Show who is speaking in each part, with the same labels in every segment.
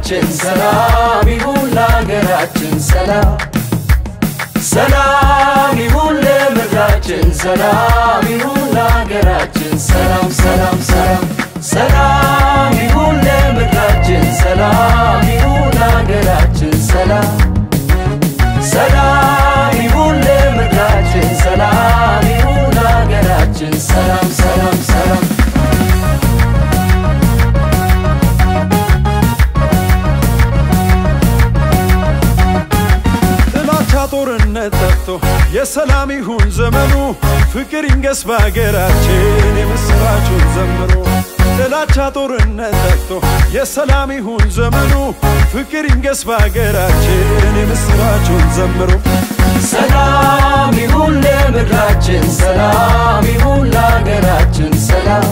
Speaker 1: ለምድራችን ሰላም ይሁን ለሀገራችን ሰላም ሰላም ይሁን ለምድራችን ሰላም ይሁን ለሀገራችን ሰላም ሰላም ሰላም ሰላም ይሁን ለምድራችን ሰላም ይሁን ለሀገራችን ሰላም ሰላም ይሁን ለምድራችን ሰላም ይሁን ለሀገራችን ሰላም ሰላም ሰላም
Speaker 2: ጥላቻ ጦርነት ጠፍቶ የሰላም ይሁን ዘመኑ ፍቅር ይንገስ በሀገራችን የምስራቹን ዘምሮ ጥላቻ ጦርነት ጠፍቶ የሰላም ይሁን ዘመኑ ፍቅር ይንገስ በሀገራችን የምስራቹን ዘምሮ
Speaker 1: ሰላም ይሁን ለምድራችን ሰላም ይሁን ለሀገራችን ሰላም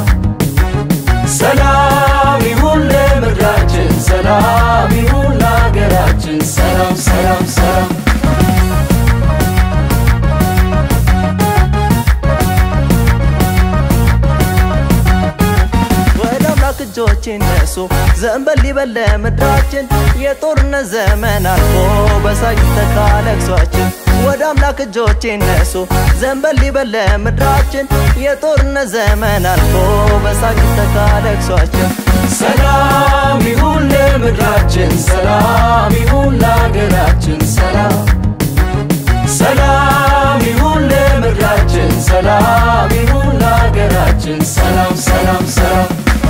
Speaker 1: ሰላም ይሁን ለምድራችን ሰላም ይሁን ለሀገራችን ሰላም ሰላም ሰላም
Speaker 3: ወደ አምላክ እጆች ይነሱ ዘንበል ይበል ለምድራችን የጦርነት ዘመን አልፎ በሳቅ ይተካ ለቅሷችን ወደ አምላክ እጆች ይነሱ ዘንበል ይበል ለምድራችን የጦርነት ዘመን አልፎ በሳቅ ይተካ ለቅሷችን
Speaker 1: ሰላም ይሁን ለምድራችን ሰላም ይሁን ለሀገራችን ሰላም ሰላም ይሁን ለምድራችን ሰላም ይሁን ለሀገራችን ሰላም ሰላም ሰላም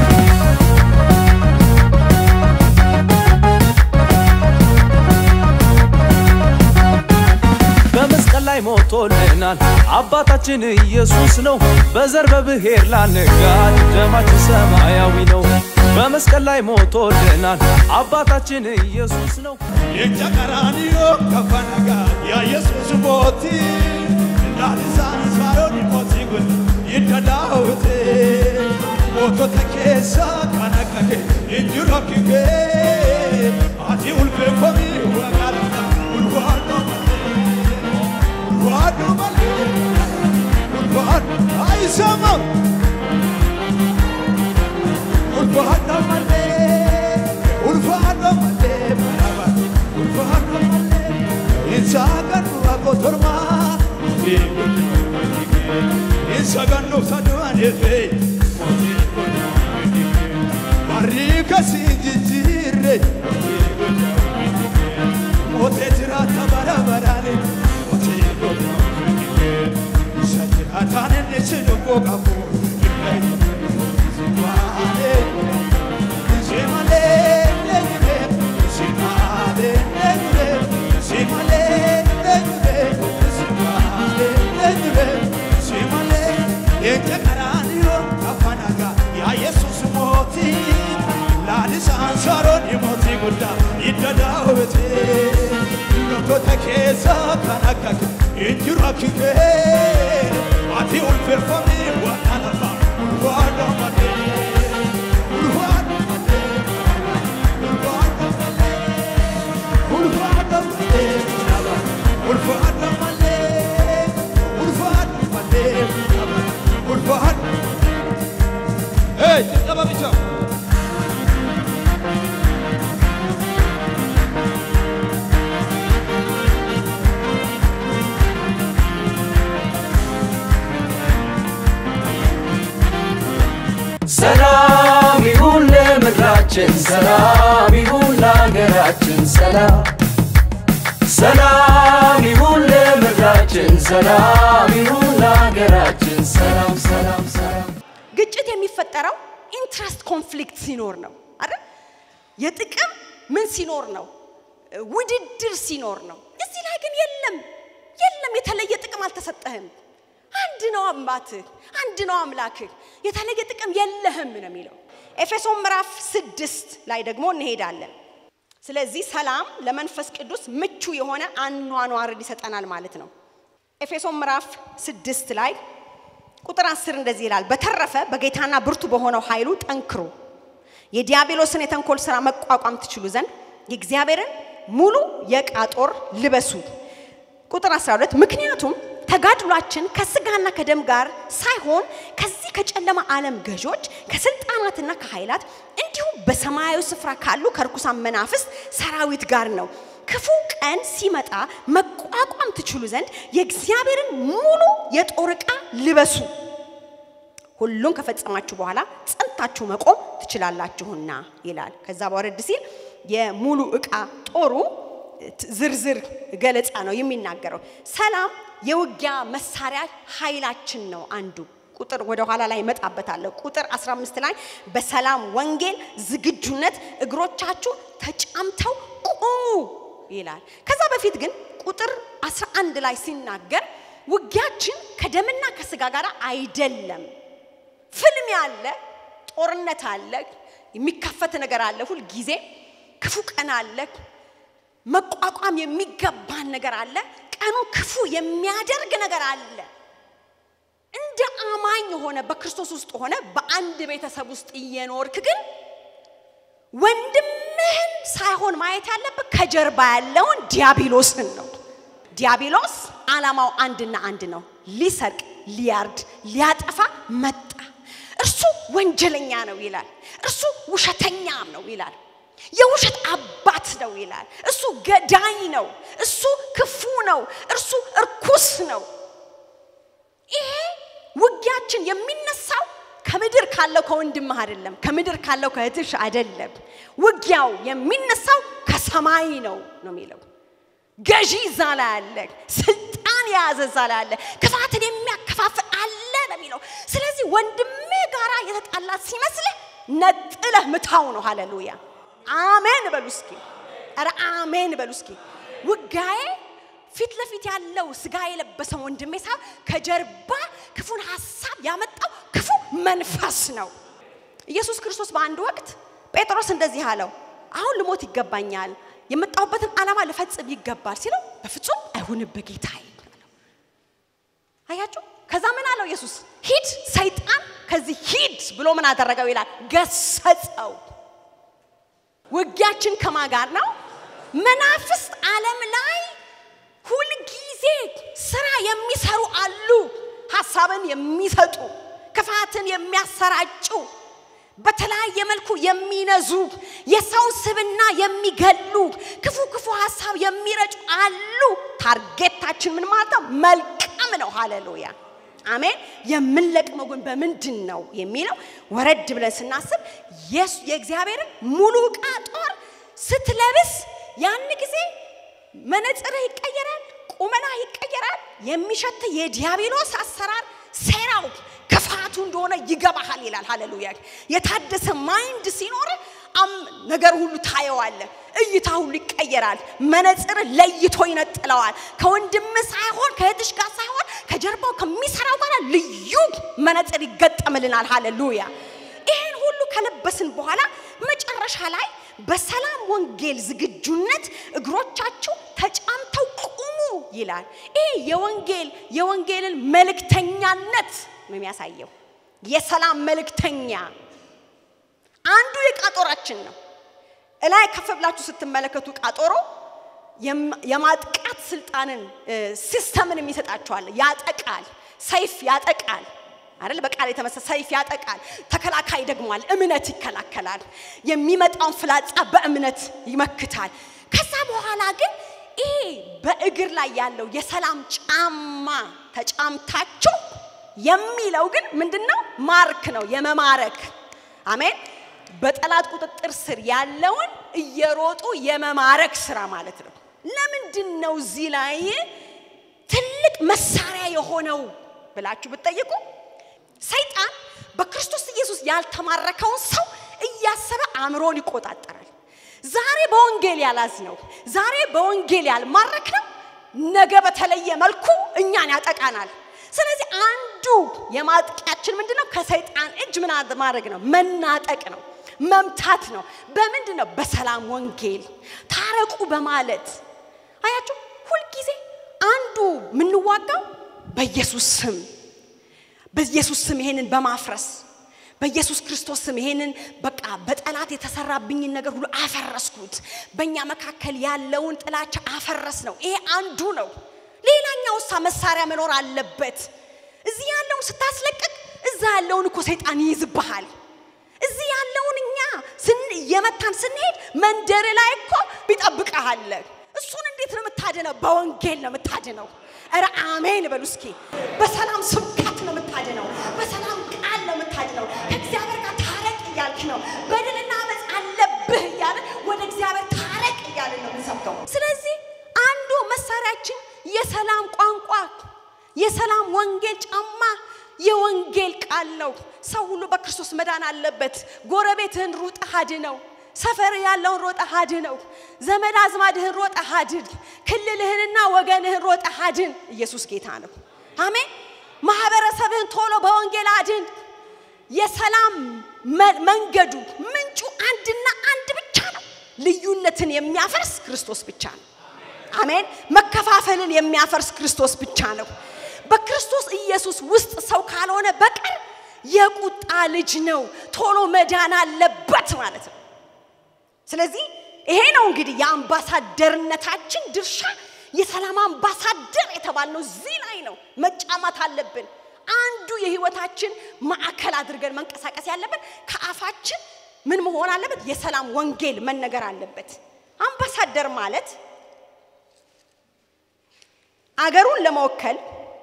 Speaker 2: በመስቀል ላይ ሞቶልናል አባታችን ኢየሱስ ነው። በዘር በብሔር ላንጋድ ደማችን ሰማያዊ ነው። በመስቀል ላይ ሞቶልናል አባታችን ኢየሱስ ነው።
Speaker 4: Ija qaraaniyo kafanaga yaa Yesuus mooti laalisaan isaaroon mooti kun hidda daawwite mootota keessa kan akka kee hin jiru akki kee ati ulfeeffamii waaqaadha ulfaadhu malee ulfaadhu malee ulfaadhu aayisama ulfaadhu malee ulfaadhu malee marabati ulfaadhu malee insaagan waaqo tormaa insaagan dhufsaduun efee barrii kasii jijjiirre mootee jiraata bara baraane mootee isa jiraataan inni si lubbuu qabu Keessa kan akka injiru akki kee ati ulfeeffamee waan lafa ulfaadha malee ulfaadha malee ulfaadha malee ulfaadha malee ulfaadha malee ulfaadha malee ulfaadha. Hey, jalqaba bicha.
Speaker 1: ሰላም ይሁን ለምድራችን ሰላም ይሁን ለሀገራችን ሰላም ሰላም ይሁን ለምድራችን ሰላም ይሁን ለሀገራችን ሰላም ሰላም ሰላም
Speaker 5: ግጭት የሚፈጠረው ኢንትረስት ኮንፍሊክት ሲኖር ነው አይደል? የጥቅም ምን ሲኖር ነው? ውድድር ሲኖር ነው። እዚህ ላይ ግን የለም የለም፣ የተለየ ጥቅም አልተሰጠህም። አንድ ነው አባትህ፣ አንድ ነው አምላክህ። የተለየ ጥቅም የለህም ነው የሚለው። ኤፌሶን ምዕራፍ ስድስት ላይ ደግሞ እንሄዳለን። ስለዚህ ሰላም ለመንፈስ ቅዱስ ምቹ የሆነ አኗኗርን ይሰጠናል ማለት ነው። ኤፌሶን ምዕራፍ ስድስት ላይ ቁጥር አስር እንደዚህ ይላል፣ በተረፈ በጌታና ብርቱ በሆነው ኃይሉ ጠንክሩ፣ የዲያብሎስን የተንኮል ሥራ መቋቋም ትችሉ ዘንድ የእግዚአብሔርን ሙሉ የዕቃ ጦር ልበሱ። ቁጥር 12 ምክንያቱም ተጋድሏችን ከስጋና ከደም ጋር ሳይሆን ከዚህ ከጨለማ ዓለም ገዦች ከስልጣናትና ከኃይላት እንዲሁም በሰማያዊ ስፍራ ካሉ ከርኩሳን መናፍስት ሰራዊት ጋር ነው። ክፉ ቀን ሲመጣ መቋቋም ትችሉ ዘንድ የእግዚአብሔርን ሙሉ የጦር ዕቃ ልበሱ። ሁሉን ከፈጸማችሁ በኋላ ጸንታችሁ መቆም ትችላላችሁና ይላል። ከዛ በወረድ ሲል የሙሉ ዕቃ ጦሩ ዝርዝር ገለጻ ነው የሚናገረው። ሰላም የውጊያ መሳሪያ ኃይላችን ነው አንዱ ቁጥር ወደ ኋላ ላይ እመጣበታለሁ። ቁጥር 15 ላይ በሰላም ወንጌል ዝግጁነት እግሮቻችሁ ተጫምተው ቁሙ ይላል። ከዛ በፊት ግን ቁጥር 11 ላይ ሲናገር ውጊያችን ከደምና ከስጋ ጋር አይደለም። ፍልሚያ አለ፣ ጦርነት አለ፣ የሚካፈት ነገር አለ። ሁል ጊዜ ክፉ ቀን አለ፣ መቋቋም የሚገባን ነገር አለ፣ ቀኑ ክፉ የሚያደርግ ነገር አለ። እንደ አማኝ ሆነ በክርስቶስ ውስጥ ሆነ በአንድ ቤተሰብ ውስጥ እየኖርክ ግን ወንድምህን ሳይሆን ማየት ያለብህ ከጀርባ ያለውን ዲያብሎስን ነው። ዲያብሎስ ዓላማው አንድና አንድ ነው፣ ሊሰርቅ፣ ሊያርድ፣ ሊያጠፋ መጣ። እርሱ ወንጀለኛ ነው ይላል። እርሱ ውሸተኛም ነው ይላል። የውሸት አባት ነው ይላል። እሱ ገዳይ ነው። እሱ ክፉ ነው። እርሱ እርኩስ ነው። ይሄ ውጊያችን የሚነሳው ከምድር ካለው ከወንድምህ አይደለም፣ ከምድር ካለው ከእህትሽ አይደለም። ውጊያው የሚነሳው ከሰማይ ነው ነው የሚለው። ገዢ እዛ ላይ አለ፣ ስልጣን የያዘ እዛ ላይ አለ፣ ክፋትን የሚያከፋፍል አለ ነው የሚለው። ስለዚህ ወንድምህ ጋራ የተጣላት ሲመስልህ ነጥለህ ምታው ነው። ሃሌሉያ አሜን በሉ እስኪ። ኧረ አሜን በሉ እስኪ። ውጋዬ ፊት ለፊት ያለው ስጋ የለበሰው ወንድሜ ሳይሆን ከጀርባ ክፉን ሀሳብ ያመጣው ክፉ መንፈስ ነው። ኢየሱስ ክርስቶስ በአንድ ወቅት ጴጥሮስ እንደዚህ አለው፣ አሁን ልሞት ይገባኛል፣ የመጣሁበትን ዓላማ ልፈጽም ይገባል ሲለው፣ በፍጹም አይሁንብህ ጌታዬ አለው። አያችሁ? ከዛ ምን አለው ኢየሱስ? ሂድ ሰይጣን ከዚህ ሂድ ብሎ ምን አደረገው ይላል? ገሰጸው። ውጊያችን ከማ ጋር ነው? መናፍስት ዓለም ላይ ሁልጊዜ ስራ የሚሰሩ አሉ። ሀሳብን የሚሰጡ ክፋትን የሚያሰራጩ በተለያየ መልኩ የሚነዙ የሰው ስብና የሚገሉ ክፉ ክፉ ሀሳብ የሚረጩ አሉ። ታርጌታችን ምን ማለት ነው? መልቀም ነው። ሃሌሉያ አሜን። የምንለቅመው ግን በምንድን ነው የሚለው ወረድ ብለን ስናስብ የእግዚአብሔርን ሙሉ ዕቃ ጦር ስትለብስ ያን ጊዜ መነጽርህ ይቀየራል፣ ቁመና ይቀየራል። የሚሸት የዲያብሎስ አሰራር ሴራው ክፋቱ እንደሆነ ይገባሃል ይላል። ሃሌሉያ የታደሰ ማይንድ ሲኖር ነገር ሁሉ ታየዋለ፣ እይታ ሁሉ ይቀየራል። መነጽር ለይቶ ይነጥለዋል። ከወንድም ሳይሆን ከእህትሽ ጋር ሳይሆን ከጀርባው ከሚሰራው ጋር ልዩ መነጽር ይገጠምልናል። ሃሌሉያ ይህን ሁሉ ከለበስን በኋላ መጨረሻ ላይ በሰላም ወንጌል ዝግጁነት እግሮቻችሁ ተጫምተው ቁሙ ይላል። ይህ የወንጌል የወንጌልን መልእክተኛነት ነው የሚያሳየው። የሰላም መልእክተኛ አንዱ የቃጦራችን ነው። እላይ ከፍ ብላችሁ ስትመለከቱ ቃጦሮ የማጥቃት ስልጣንን ሲስተምን የሚሰጣቸዋል። ያጠቃል፣ ሰይፍ ያጠቃል አይደል? በቃል የተመሰ ሰይፍ ያጠቃል። ተከላካይ ደግሟል፣ እምነት ይከላከላል። የሚመጣውን ፍላጻ በእምነት ይመክታል። ከዛ በኋላ ግን ይሄ በእግር ላይ ያለው የሰላም ጫማ ተጫምታችሁ የሚለው ግን ምንድነው? ማርክ ነው፣ የመማረክ አሜን። በጠላት ቁጥጥር ስር ያለውን እየሮጡ የመማረክ ስራ ማለት ነው። ለምንድን ነው እዚህ ላይ ትልቅ መሳሪያ የሆነው ብላችሁ ብትጠይቁ ሰይጣን በክርስቶስ ኢየሱስ ያልተማረከውን ሰው እያሰበ አእምሮን ይቆጣጠራል። ዛሬ በወንጌል ያላዝ ነው፣ ዛሬ በወንጌል ያልማረክ ነው፣ ነገ በተለየ መልኩ እኛን ያጠቃናል። ስለዚህ አንዱ የማጥቂያችን ምንድን ነው? ከሰይጣን እጅ ምን ማድረግ ነው? መናጠቅ ነው፣ መምታት ነው። በምንድን ነው? በሰላም ወንጌል ታረቁ በማለት አያችሁ። ሁልጊዜ አንዱ የምንዋጋው በኢየሱስ ስም በኢየሱስ ስም ይሄንን በማፍረስ በኢየሱስ ክርስቶስ ስም ይሄንን በቃ በጠላት የተሰራብኝን ነገር ሁሉ አፈረስኩት። በእኛ መካከል ያለውን ጥላቻ አፈረስ ነው። ይሄ አንዱ ነው። ሌላኛ የትኛው ሳ መሳሪያ መኖር አለበት? እዚህ ያለውን ስታስለቅቅ እዛ ያለውን እኮ ሰይጣን ይይዝብሃል። እዚህ ያለውን እኛ ስን እየመታን ስንሄድ መንደር ላይ እኮ ይጠብቀሃል። እሱን እንዴት ነው የምታድነው? በወንጌል ነው የምታድነው። ኧረ አሜን በሉ እስኪ። በሰላም ስብከት ነው የምታድነው። በሰላም ቃል ነው የምታድነው። ከእግዚአብሔር ጋር ታረቅ እያልክ ነው። በደልና አመፅ አለብህ እያለ ወደ እግዚአብሔር ታረቅ እያልን ነው የምንሰብከው። ስለዚህ አንዱ መሳሪያችን የሰላም ቋንቋ፣ የሰላም ወንጌል ጫማ፣ የወንጌል ቃል ነው። ሰው ሁሉ በክርስቶስ መዳን አለበት። ጎረቤትህን ሩጠህ አድነው። ሰፈር ያለውን ሮጠህ አድነው። ዘመድ አዝማድህን ሮጠህ አድን። ክልልህንና ወገንህን ሮጠህ አድን። ኢየሱስ ጌታ ነው። አሜን። ማህበረሰብህን ቶሎ በወንጌል አድን። የሰላም መ- መንገዱ ምንጩ አንድና አንድ ብቻ ነው። ልዩነትን የሚያፈርስ ክርስቶስ ብቻ ነው። አሜን። መከፋፈልን የሚያፈርስ ክርስቶስ ብቻ ነው። በክርስቶስ ኢየሱስ ውስጥ ሰው ካልሆነ በቀር የቁጣ ልጅ ነው። ቶሎ መዳን አለበት ማለት ነው። ስለዚህ ይሄ ነው እንግዲህ የአምባሳደርነታችን ድርሻ። የሰላም አምባሳደር የተባልነው እዚህ ላይ ነው። መጫማት አለብን። አንዱ የህይወታችን ማዕከል አድርገን መንቀሳቀስ ያለብን ከአፋችን ምን መሆን አለበት? የሰላም ወንጌል መነገር አለበት። አምባሳደር ማለት አገሩን ለመወከል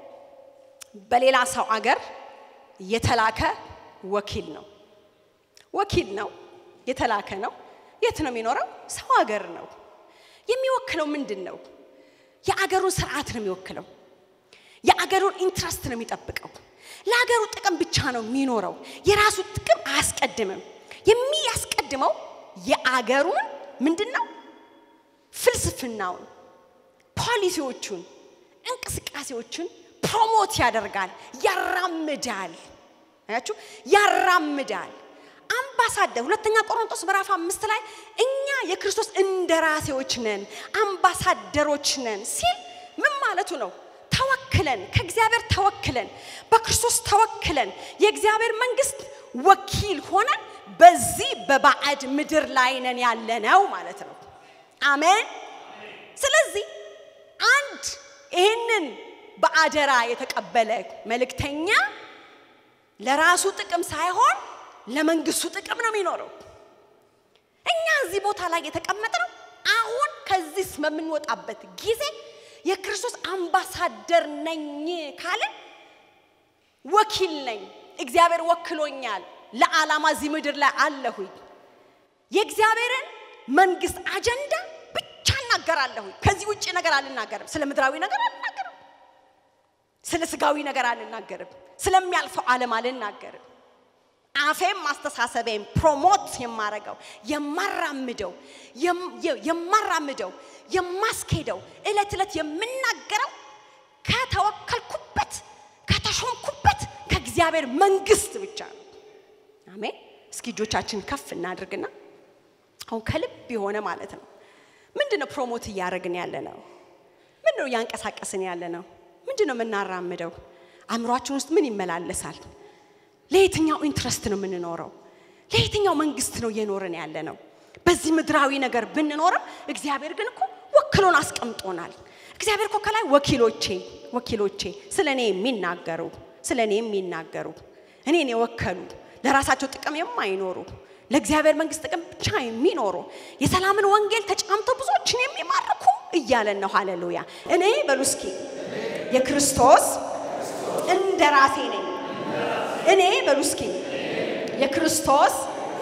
Speaker 5: በሌላ ሰው አገር የተላከ ወኪል ነው። ወኪል ነው፣ የተላከ ነው። የት ነው የሚኖረው? ሰው ሀገር ነው። የሚወክለው ምንድን ነው? የአገሩን ስርዓት ነው የሚወክለው። የአገሩን ኢንትረስት ነው የሚጠብቀው። ለአገሩ ጥቅም ብቻ ነው የሚኖረው። የራሱ ጥቅም አያስቀድምም። የሚያስቀድመው የአገሩን ምንድን ነው? ፍልስፍናውን፣ ፖሊሲዎቹን፣ እንቅስቃሴዎቹን ፕሮሞት ያደርጋል፣ ያራምዳል። አያችሁ፣ ያራምዳል። አምባሳደር ሁለተኛ ቆሮንቶስ ምዕራፍ አምስት ላይ እኛ የክርስቶስ እንደራሴዎች ነን፣ አምባሳደሮች ነን ሲል ምን ማለቱ ነው? ተወክለን ከእግዚአብሔር ተወክለን በክርስቶስ ተወክለን የእግዚአብሔር መንግስት ወኪል ሆነን በዚህ በባዕድ ምድር ላይ ነን ያለነው ማለት ነው። አሜን። ስለዚህ አንድ ይህንን በአደራ የተቀበለ መልእክተኛ ለራሱ ጥቅም ሳይሆን ለመንግስቱ ጥቅም ነው የሚኖረው። እኛ እዚህ ቦታ ላይ የተቀመጥነው አሁን ከዚህ በምንወጣበት ጊዜ የክርስቶስ አምባሳደር ነኝ ካልን ወኪል ነኝ፣ እግዚአብሔር ወክሎኛል፣ ለዓላማ እዚህ ምድር ላይ አለሁኝ። የእግዚአብሔርን መንግስት አጀንዳ ብቻ እናገራለሁኝ። ከዚህ ውጭ ነገር አልናገርም። ስለ ምድራዊ ነገር አልናገርም። ስለ ስጋዊ ነገር አልናገርም። ስለሚያልፈው ዓለም አልናገርም። አፌም ማስተሳሰቤም ፕሮሞት የማረገው የማራምደው የም- የ- የማራምደው የማስኬደው እለት ዕለት የምናገረው ከተወከልኩበት ከተሾምኩበት ከእግዚአብሔር መንግስት ብቻ ነው። አሜን። እስኪ እጆቻችን ከፍ እናድርግና አሁን ከልብ የሆነ ማለት ነው። ምንድን ነው ፕሮሞት እያደረግን ያለ ነው? ምንድን ነው እያንቀሳቀስን ያለ ነው? ምንድን ነው የምናራምደው? አእምሯችን ውስጥ ምን ይመላለሳል? ለየትኛው ኢንትረስት ነው የምንኖረው? ለየትኛው መንግስት ነው እየኖርን ያለ ነው? በዚህ ምድራዊ ነገር ብንኖርም እግዚአብሔር ግን እኮ ወክሎን አስቀምጦናል። እግዚአብሔር እኮ ከላይ ወኪሎቼ ወኪሎቼ ስለ እኔ የሚናገሩ ስለ እኔ የሚናገሩ እኔን የወከሉ ለራሳቸው ጥቅም የማይኖሩ ለእግዚአብሔር መንግስት ጥቅም ብቻ የሚኖሩ የሰላምን ወንጌል ተጫምተው ብዙዎችን የሚማርኩ እያለን ነው። ሃሌሉያ! እኔ በሉ እስኪ የክርስቶስ እንደ ራሴ ነኝ። እኔ በሉ እስኪ የክርስቶስ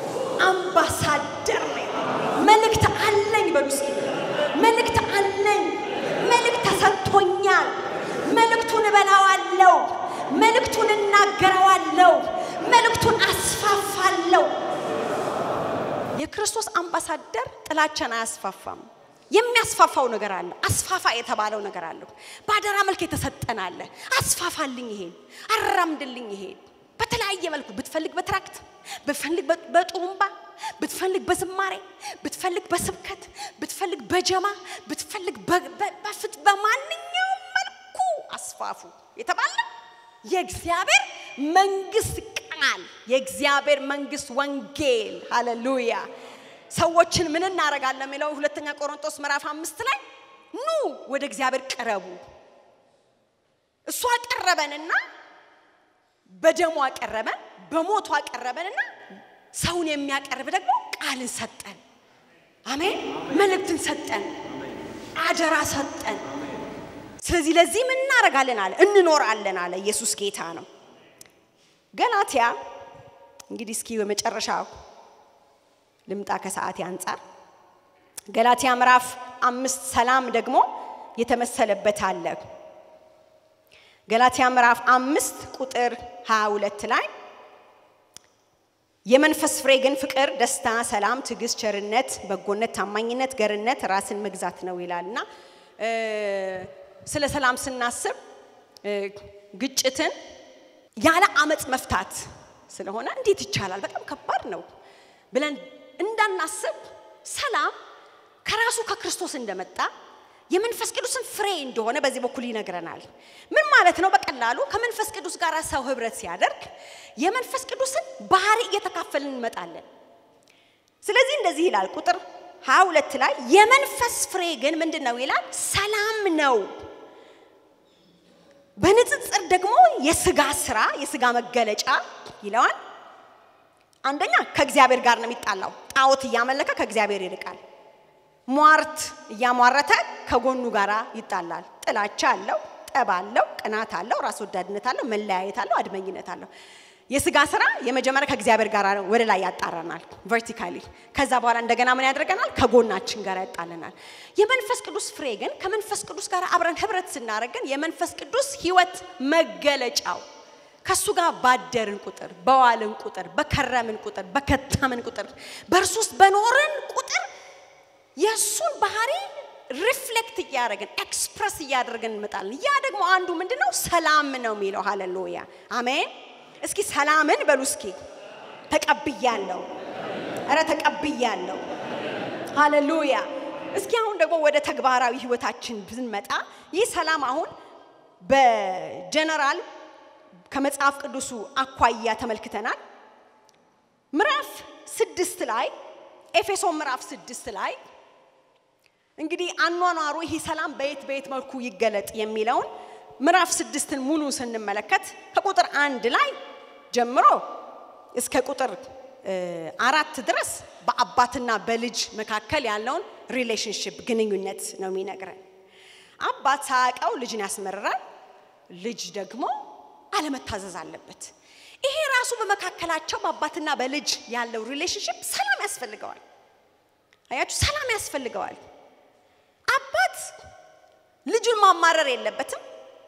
Speaker 5: አምባሳደር ነኝ። መልእክት አለኝ። በሉ እስኪ መልእክት አለኝ። መልእክት ተሰጥቶኛል። መልእክቱን እበላዋለሁ። መልእክቱን እናገረዋለሁ። መልእክቱን አስፋፋለሁ። የክርስቶስ አምባሳደር ጥላቻን አያስፋፋም። የሚያስፋፋው ነገር አለ። አስፋፋ የተባለው ነገር አለ። በአደራ መልክ የተሰጠን አለ። አስፋፋልኝ፣ ይሄን አራምድልኝ፣ ይሄን በተለያየ መልኩ ብትፈልግ በትራክት ብትፈልግ በ- በጡሩምባ ብትፈልግ በዝማሬ ብትፈልግ በስብከት ብትፈልግ በጀማ ብትፈልግ በ- በ- በፍት በማንኛውም መልኩ አስፋፉ የተባለ የእግዚአብሔር መንግስት ቃል የእግዚአብሔር መንግስት ወንጌል ሃሌሉያ ሰዎችን ምን እናደርጋለን የሚለው ሁለተኛ ቆሮንቶስ ምዕራፍ አምስት ላይ ኑ ወደ እግዚአብሔር ቅረቡ እሱ አቀረበንና በደሙ አቀረበን፣ በሞቱ አቀረበንና ሰውን የሚያቀርብ ደግሞ ቃልን ሰጠን። አሜን። መልእክትን ሰጠን፣ አደራ ሰጠን። ስለዚህ ለዚህ ምን እናደርጋለን አለ እንኖራለን አለ። ኢየሱስ ጌታ ነው። ገላትያ እንግዲህ እስኪ በመጨረሻ ልምጣ ከሰዓቴ አንጻር ገላትያ ምዕራፍ አምስት ሰላም ደግሞ የተመሰለበት አለ። ገላትያ ምዕራፍ አምስት ቁጥር 22 ላይ የመንፈስ ፍሬ ግን ፍቅር፣ ደስታ፣ ሰላም፣ ትዕግስት፣ ቸርነት፣ በጎነት፣ ታማኝነት፣ ገርነት፣ ራስን መግዛት ነው ይላል እና ስለ ሰላም ስናስብ ግጭትን ያለ አመፅ መፍታት ስለሆነ እንዴት ይቻላል? በጣም ከባድ ነው ብለን እንዳናስብ ሰላም ከራሱ ከክርስቶስ እንደመጣ የመንፈስ ቅዱስን ፍሬ እንደሆነ በዚህ በኩል ይነግረናል። ምን ማለት ነው? በቀላሉ ከመንፈስ ቅዱስ ጋር ሰው ህብረት ሲያደርግ የመንፈስ ቅዱስን ባህሪ እየተካፈልን እንመጣለን። ስለዚህ እንደዚህ ይላል ቁጥር 22 ላይ የመንፈስ ፍሬ ግን ምንድን ነው ይላል? ሰላም ነው። በንጽጽር ደግሞ የስጋ ስራ የስጋ መገለጫ ይለዋል። አንደኛ ከእግዚአብሔር ጋር ነው የሚጣላው። ጣዖት እያመለከ ከእግዚአብሔር ይርቃል። ሟርት እያሟረተ ከጎኑ ጋር ይጣላል። ጥላቻ አለው፣ ጠብ አለው፣ ቅናት አለው፣ ራስ ወዳድነት አለው፣ መለያየት አለው፣ አድመኝነት አለው። የስጋ ስራ የመጀመሪያ ከእግዚአብሔር ጋር ወደ ላይ ያጣራናል ቨርቲካሊ። ከዛ በኋላ እንደገና ምን ያደርገናል? ከጎናችን ጋር ያጣለናል። የመንፈስ ቅዱስ ፍሬ ግን ከመንፈስ ቅዱስ ጋር አብረን ህብረት ስናደርገን የመንፈስ ቅዱስ ህይወት መገለጫው ከሱ ጋር ባደርን ቁጥር፣ በዋልን ቁጥር፣ በከረምን ቁጥር፣ በከተምን ቁጥር፣ በእርሱ ውስጥ በኖርን ቁጥር የእሱን ባህሪ ሪፍሌክት እያደረግን ኤክስፕረስ እያደረግን እንመጣለን። ያ ደግሞ አንዱ ምንድነው? ሰላም ነው የሚለው። ሃሌሉያ አሜን። እስኪ ሰላምን በሉ እስኪ ተቀብያለሁ። እረ ተቀብያለሁ። ሃሌሉያ። እስኪ አሁን ደግሞ ወደ ተግባራዊ ህይወታችን ብንመጣ ይህ ሰላም አሁን በጀነራል ከመጽሐፍ ቅዱሱ አኳያ ተመልክተናል። ምዕራፍ ስድስት ላይ ኤፌሶን ምዕራፍ ስድስት ላይ እንግዲህ አኗኗሩ ይህ ሰላም በየት በየት መልኩ ይገለጥ የሚለውን ምዕራፍ ስድስትን ሙሉ ስንመለከት ከቁጥር አንድ ላይ ጀምሮ እስከ ቁጥር አራት ድረስ በአባትና በልጅ መካከል ያለውን ሪሌሽንሽፕ ግንኙነት ነው የሚነግረን። አባት ሳያውቀው ልጅን ያስመርራል፣ ልጅ ደግሞ አለመታዘዝ አለበት። ይሄ ራሱ በመካከላቸው በአባትና በልጅ ያለው ሪሌሽንሽፕ ሰላም ያስፈልገዋል። አያችሁ፣ ሰላም ያስፈልገዋል። አባት ልጁን ማማረር የለበትም።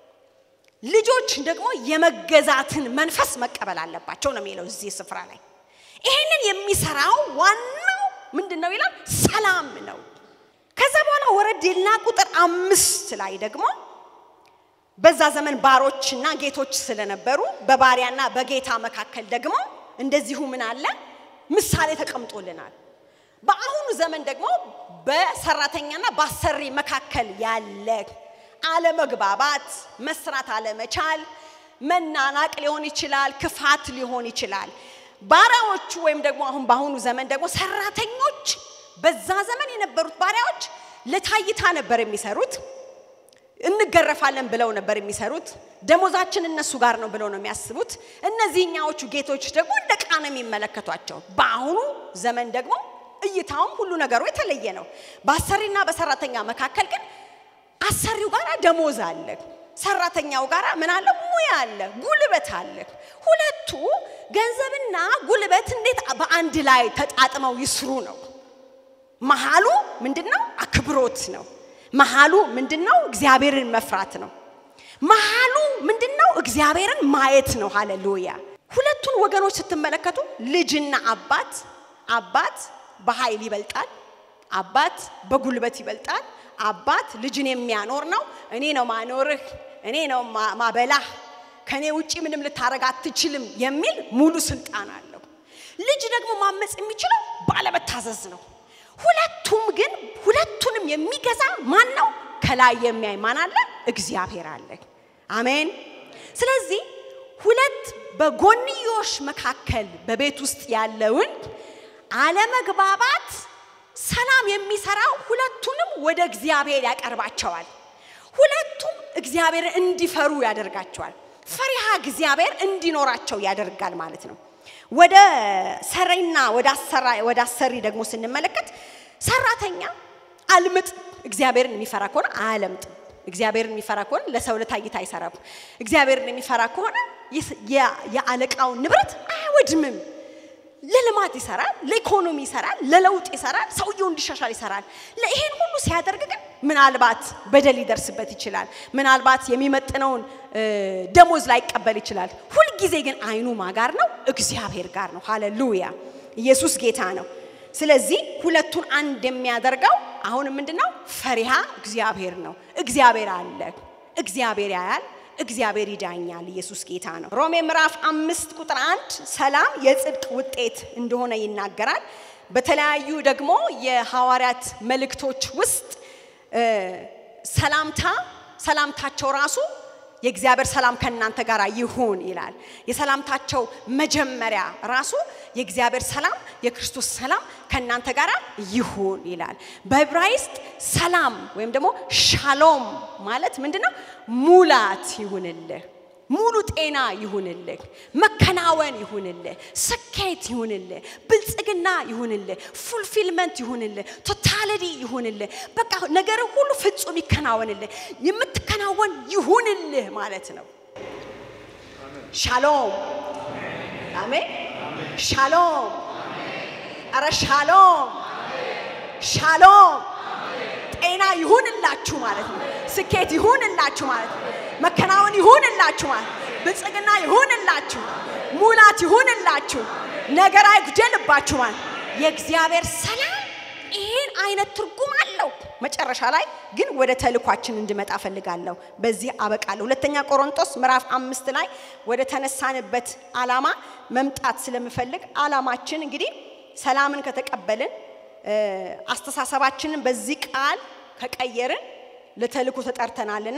Speaker 5: ልጆች ደግሞ የመገዛትን መንፈስ መቀበል አለባቸው ነው የሚለው እዚህ ስፍራ ላይ። ይሄንን የሚሰራው ዋናው ምንድን ነው ይላል? ሰላም ነው። ከዛ በኋላ ወረድ ይልና ቁጥር አምስት ላይ ደግሞ በዛ ዘመን ባሮችና ጌቶች ስለነበሩ በባሪያና በጌታ መካከል ደግሞ እንደዚሁ ምን አለ ምሳሌ ተቀምጦልናል። በአሁኑ ዘመን ደግሞ በሰራተኛና በአሰሪ መካከል ያለ አለመግባባት፣ መስራት አለመቻል፣ መናናቅ ሊሆን ይችላል፣ ክፋት ሊሆን ይችላል። ባሪያዎቹ ወይም ደግሞ አሁን በአሁኑ ዘመን ደግሞ ሰራተኞች በዛ ዘመን የነበሩት ባሪያዎች ለታይታ ነበር የሚሰሩት። እንገረፋለን ብለው ነበር የሚሰሩት። ደሞዛችን እነሱ ጋር ነው ብለው ነው የሚያስቡት። እነዚህኛዎቹ ጌቶች ደግሞ እንደ ዕቃ ነው የሚመለከቷቸው። በአሁኑ ዘመን ደግሞ እይታውም ሁሉ ነገሩ የተለየ ነው። በአሰሪና በሰራተኛ መካከል ግን አሰሪው ጋር ደሞዝ አለ፣ ሰራተኛው ጋር ምን አለ? ሙያ አለ፣ ጉልበት አለ። ሁለቱ ገንዘብና ጉልበት እንዴት በአንድ ላይ ተጣጥመው ይስሩ ነው። መሃሉ ምንድነው? አክብሮት ነው። መሃሉ ምንድነው? እግዚአብሔርን መፍራት ነው። መሃሉ ምንድነው? እግዚአብሔርን ማየት ነው። ሃሌሉያ። ሁለቱን ወገኖች ስትመለከቱ ልጅና አባት አባት በኃይል ይበልጣል። አባት በጉልበት ይበልጣል። አባት ልጅን የሚያኖር ነው። እኔ ነው ማኖርህ፣ እኔ ነው ማበላህ፣ ከኔ ውጪ ምንም ልታረግ አትችልም የሚል ሙሉ ስልጣን አለው። ልጅ ደግሞ ማመፅ የሚችለው ባለመታዘዝ ነው። ሁለቱም ግን ሁለቱንም የሚገዛ ማን ነው? ከላይ የሚያይ ማን አለ? እግዚአብሔር አለ። አሜን። ስለዚህ ሁለት በጎንዮሽ መካከል በቤት ውስጥ ያለውን አለመግባባት ሰላም የሚሰራው ሁለቱንም ወደ እግዚአብሔር ያቀርባቸዋል። ሁለቱም እግዚአብሔርን እንዲፈሩ ያደርጋቸዋል። ፈሪሃ እግዚአብሔር እንዲኖራቸው ያደርጋል ማለት ነው። ወደ ሰሪና ወደ አሰራ ወደ አሰሪ ደግሞ ስንመለከት ሰራተኛ አልምጥ እግዚአብሔርን የሚፈራ ከሆነ አያለምጥም። እግዚአብሔርን የሚፈራ ከሆነ ለሰው ለታይታ አይሰራም። እግዚአብሔርን የሚፈራ ከሆነ የስ- የ- የአለቃውን ንብረት አያወድምም። ለልማት ይሰራል፣ ለኢኮኖሚ ይሰራል፣ ለለውጥ ይሰራል፣ ሰውየው እንዲሻሻል ይሰራል። ይሄን ሁሉ ሲያደርግ ግን ምናልባት በደል ሊደርስበት ይችላል። ምናልባት የሚመጥነውን እ፣ ደሞዝ ላይቀበል ይችላል። ሁልጊዜ ግን አይኑ ማጋር ነው፣ እግዚአብሔር ጋር ነው። ሃሌሉያ! ኢየሱስ ጌታ ነው። ስለዚህ ሁለቱን አንድ የሚያደርገው አሁን ምንድን ነው? ፈሪሃ እግዚአብሔር ነው። እግዚአብሔር አለ፣ እግዚአብሔር ያያል፣ እግዚአብሔር ይዳኛል። ኢየሱስ ጌታ ነው። ሮሜ ምዕራፍ አምስት ቁጥር አንድ ሰላም የጽድቅ ውጤት እንደሆነ ይናገራል። በተለያዩ ደግሞ የሐዋርያት መልእክቶች ውስጥ እ፣ ሰላምታ ሰላምታቸው ራሱ የእግዚአብሔር ሰላም ከእናንተ ጋር ይሁን ይላል። የሰላምታቸው መጀመሪያ ራሱ የእግዚአብሔር ሰላም የክርስቶስ ሰላም ከእናንተ ጋር ይሁን ይላል። በዕብራይስጥ ሰላም ወይም ደግሞ ሻሎም ማለት ምንድን ነው? ሙላት ይሁንልህ፣ ሙሉ ጤና ይሁንልህ፣ መከናወን ይሁንልህ፣ ስኬት ይሁንልህ፣ ብልጽግና ይሁንልህ፣ ፉልፊልመንት ይሁንልህ፣ ቶታሊቲ ይሁንልህ። በቃ ነገር ሁሉ ፍጹም ይከናወንልህ፣ የምትከናወን ይሁንልህ ማለት ነው። ሻሎም አሜን። ሻሎም አረ ሻሎም ሻሎም ጤና ይሁንላችሁ ማለት ነው። ስኬት ይሁንላችሁ ማለት ነው። መከናወን ይሁንላችሁ ማለት ነው። ብልጽግና ይሁንላችሁ፣ ሙላት ይሁንላችሁ፣ ነገር አይጉደልባችሁ ማለት ነው። የእግዚአብሔር ሰላም ይህን አይነት ትርጉም አለው። መጨረሻ ላይ ግን ወደ ተልኳችን እንድመጣ ፈልጋለሁ። በዚህ አበቃለሁ። ሁለተኛ ቆሮንቶስ ምዕራፍ አምስት ላይ ወደ ተነሳንበት ዓላማ መምጣት ስለምፈልግ ዓላማችን እንግዲህ ሰላምን ከተቀበልን እ፣ አስተሳሰባችንን በዚህ ቃል ከቀየርን ለተልኮ ተጠርተናልና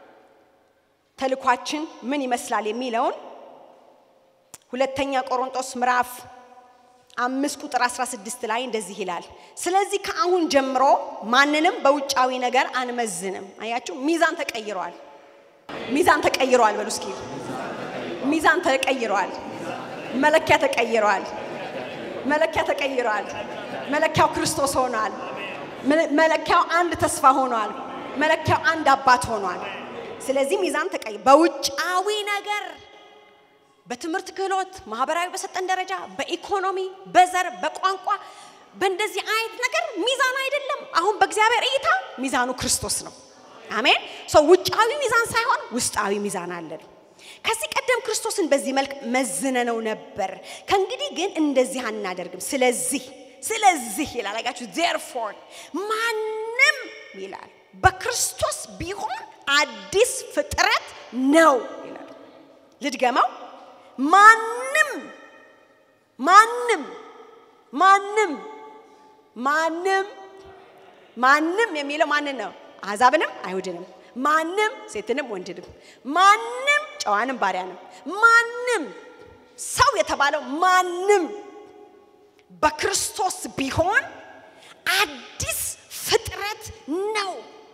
Speaker 5: ተልኳችን ምን ይመስላል የሚለውን ሁለተኛ ቆሮንቶስ ምዕራፍ አምስት ቁጥር 16 ላይ እንደዚህ ይላል። ስለዚህ ከአሁን ጀምሮ ማንንም በውጫዊ ነገር አንመዝንም። አያችሁ፣ ሚዛን ተቀይሯል። ሚዛን ተቀይሯል። በሉ እስኪ ሚዛን ተቀይሯል። መለኪያ ተቀይሯል። መለኪያ ተቀይሯል። መለኪያው ክርስቶስ ሆኗል። መለ- መለኪያው አንድ ተስፋ ሆኗል። መለኪያው አንድ አባት ሆኗል። ስለዚህ ሚዛን ተቀይ በውጫዊ ነገር በትምህርት ክህሎት፣ ማህበራዊ በሰጠን ደረጃ፣ በኢኮኖሚ፣ በዘር፣ በቋንቋ በእንደዚህ አይነት ነገር ሚዛን አይደለም። አሁን በእግዚአብሔር እይታ ሚዛኑ ክርስቶስ ነው። አሜን። ሰው ውጫዊ ሚዛን ሳይሆን ውስጣዊ ሚዛን አለን። ከዚህ ቀደም ክርስቶስን በዚህ መልክ መዝነነው ነበር። ከእንግዲህ ግን እንደዚህ አናደርግም። ስለዚህ ስለዚህ ይላል አጋችሁ ዜርፎር ማንም ይላል በክርስቶስ ቢሆን አዲስ ፍጥረት ነው ይላል። ልድገመው። ማንም ማንም ማንም ማንም ማንም የሚለው ማንን ነው? አሕዛብንም አይሁድንም፣ ማንም ሴትንም ወንድንም፣ ማንም ጨዋንም ባሪያንም፣ ማንም ሰው የተባለው ማንም በክርስቶስ ቢሆን አዲስ ፍጥረት ነው።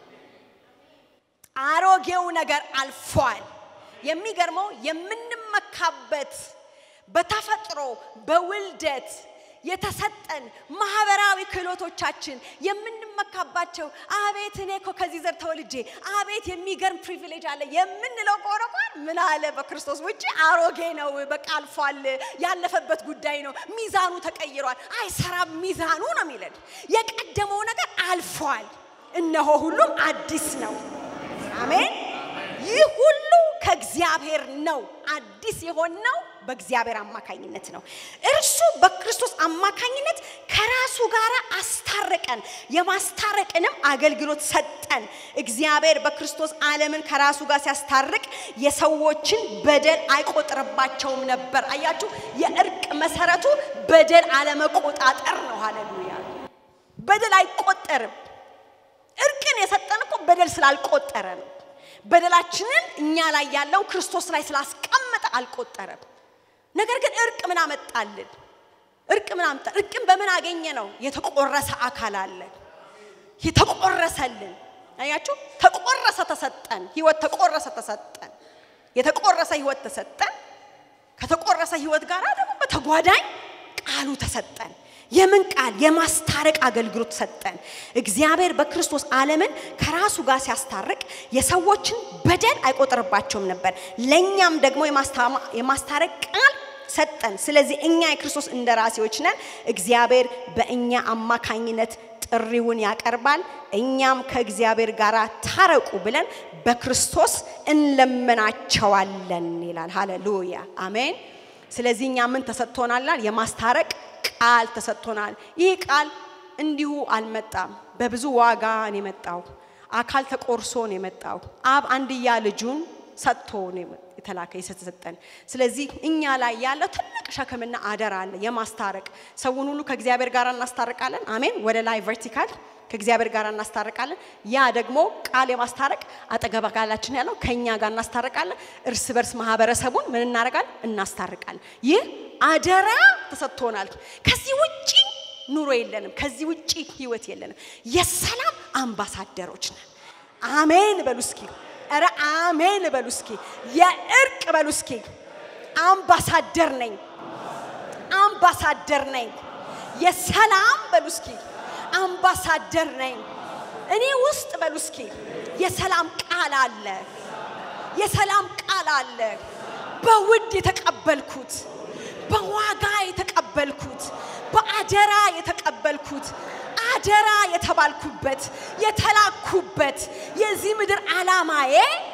Speaker 5: አሮጌው ነገር አልፏል። የሚገርመው የምንመካበት በተፈጥሮ በውልደት የተሰጠን ማህበራዊ ክህሎቶቻችን የምንመካባቸው አቤት እኔ እኮ ከዚህ ዘር ተወልጄ አቤት የሚገርም ፕሪቪሌጅ አለ የምንለው ከሆነ እንኳን ምን አለ በክርስቶስ ውጭ አሮጌ ነው፣ በቃ አልፏል፣ ያለፈበት ጉዳይ ነው፣ ሚዛኑ ተቀይሯል፣ አይሰራም ሚዛኑ ነው የሚለን። የቀደመው ነገር አልፏል፣ እነሆ ሁሉም አዲስ ነው። አሜን። ይህ ሁሉ ከእግዚአብሔር ነው። አዲስ የሆነው በእግዚአብሔር አማካኝነት ነው። እርሱ በክርስቶስ አማካኝነት ከራሱ ጋር አስታረቀን፣ የማስታረቅንም አገልግሎት ሰጠን። እግዚአብሔር በክርስቶስ ዓለምን ከራሱ ጋር ሲያስታርቅ የሰዎችን በደል አይቆጥርባቸውም ነበር። አያችሁ፣ የእርቅ መሰረቱ በደል አለመቆጣጠር ነው። ሃሌሉያ! በደል አይቆጠርም። እርቅን የሰጠን እኮ በደል ስላልቆጠረ ነው። በደላችንን እኛ ላይ ያለው ክርስቶስ ላይ ስላስቀመጠ አልቆጠረም። ነገር ግን እርቅ ምን አመጣልን? እርቅ ምን አመጣ? እርቅን በምን አገኘ ነው? የተቆረሰ አካል አለ። የተቆረሰልን አያችሁ፣ ተቆረሰ ተሰጠን። ህይወት ተቆረሰ ተሰጠን። የተቆረሰ ህይወት ተሰጠን። ከተቆረሰ ህይወት ጋር ደግሞ በተጓዳኝ ቃሉ ተሰጠን። የምን ቃል? የማስታረቅ አገልግሎት ሰጠን። እግዚአብሔር በክርስቶስ ዓለምን ከራሱ ጋር ሲያስታርቅ የሰዎችን በደል አይቆጥርባቸውም ነበር። ለእኛም ደግሞ የማስታማ- የማስታረቅ ቃል ሰጠን። ስለዚህ እኛ የክርስቶስ እንደራሴዎች ነን። እግዚአብሔር በእኛ አማካኝነት ጥሪውን ያቀርባል። እኛም ከእግዚአብሔር ጋር ታረቁ ብለን በክርስቶስ እንለምናቸዋለን ይላል። ሃሌሉያ አሜን። ስለዚህ እኛ ምን ተሰጥቶናል? የማስታረቅ ቃል ተሰጥቶናል። ይህ ቃል እንዲሁ አልመጣም። በብዙ ዋጋ ነው የመጣው። አካል ተቆርሶ ነው የመጣው። አብ አንድያ ልጁን ሰጥቶ ነው የመ- የተላከ የተሰጠን። ስለዚህ እኛ ላይ ያለው ትልቅ ሸክምና አደራ አለ የማስታረቅ ሰውን ሁሉ ከእግዚአብሔር ጋር እናስታርቃለን። አሜን። ወደ ላይ ቨርቲካል ከእግዚአብሔር ጋር እናስታርቃለን። ያ ደግሞ ቃል የማስታረቅ አጠገብ አካላችን ያለው ከእኛ ጋር እናስታርቃለን። እርስ በርስ ማህበረሰቡን ምን እናደርጋለን? እናስታርቃለን። ይህ አደራ ተሰጥቶናል። ከዚህ ውጪ ኑሮ የለንም። ከዚህ ውጪ ህይወት የለንም። የሰላም አምባሳደሮች ነን። አሜን በሉ እስኪ። ኧረ አሜን በሉ እስኪ። የእርቅ በሉ እስኪ። አምባሳደር ነኝ፣ አምባሳደር ነኝ። የሰላም በሉ እስኪ። አምባሳደር ነኝ። እኔ ውስጥ በሉ እስኪ። የሰላም ቃል አለ፣ የሰላም ቃል አለ። በውድ የተቀበልኩት፣ በዋጋ የተቀበልኩት፣ በአደራ የተቀበልኩት አደራ የተባልኩበት የተላኩበት የዚህ ምድር ዓላማዬ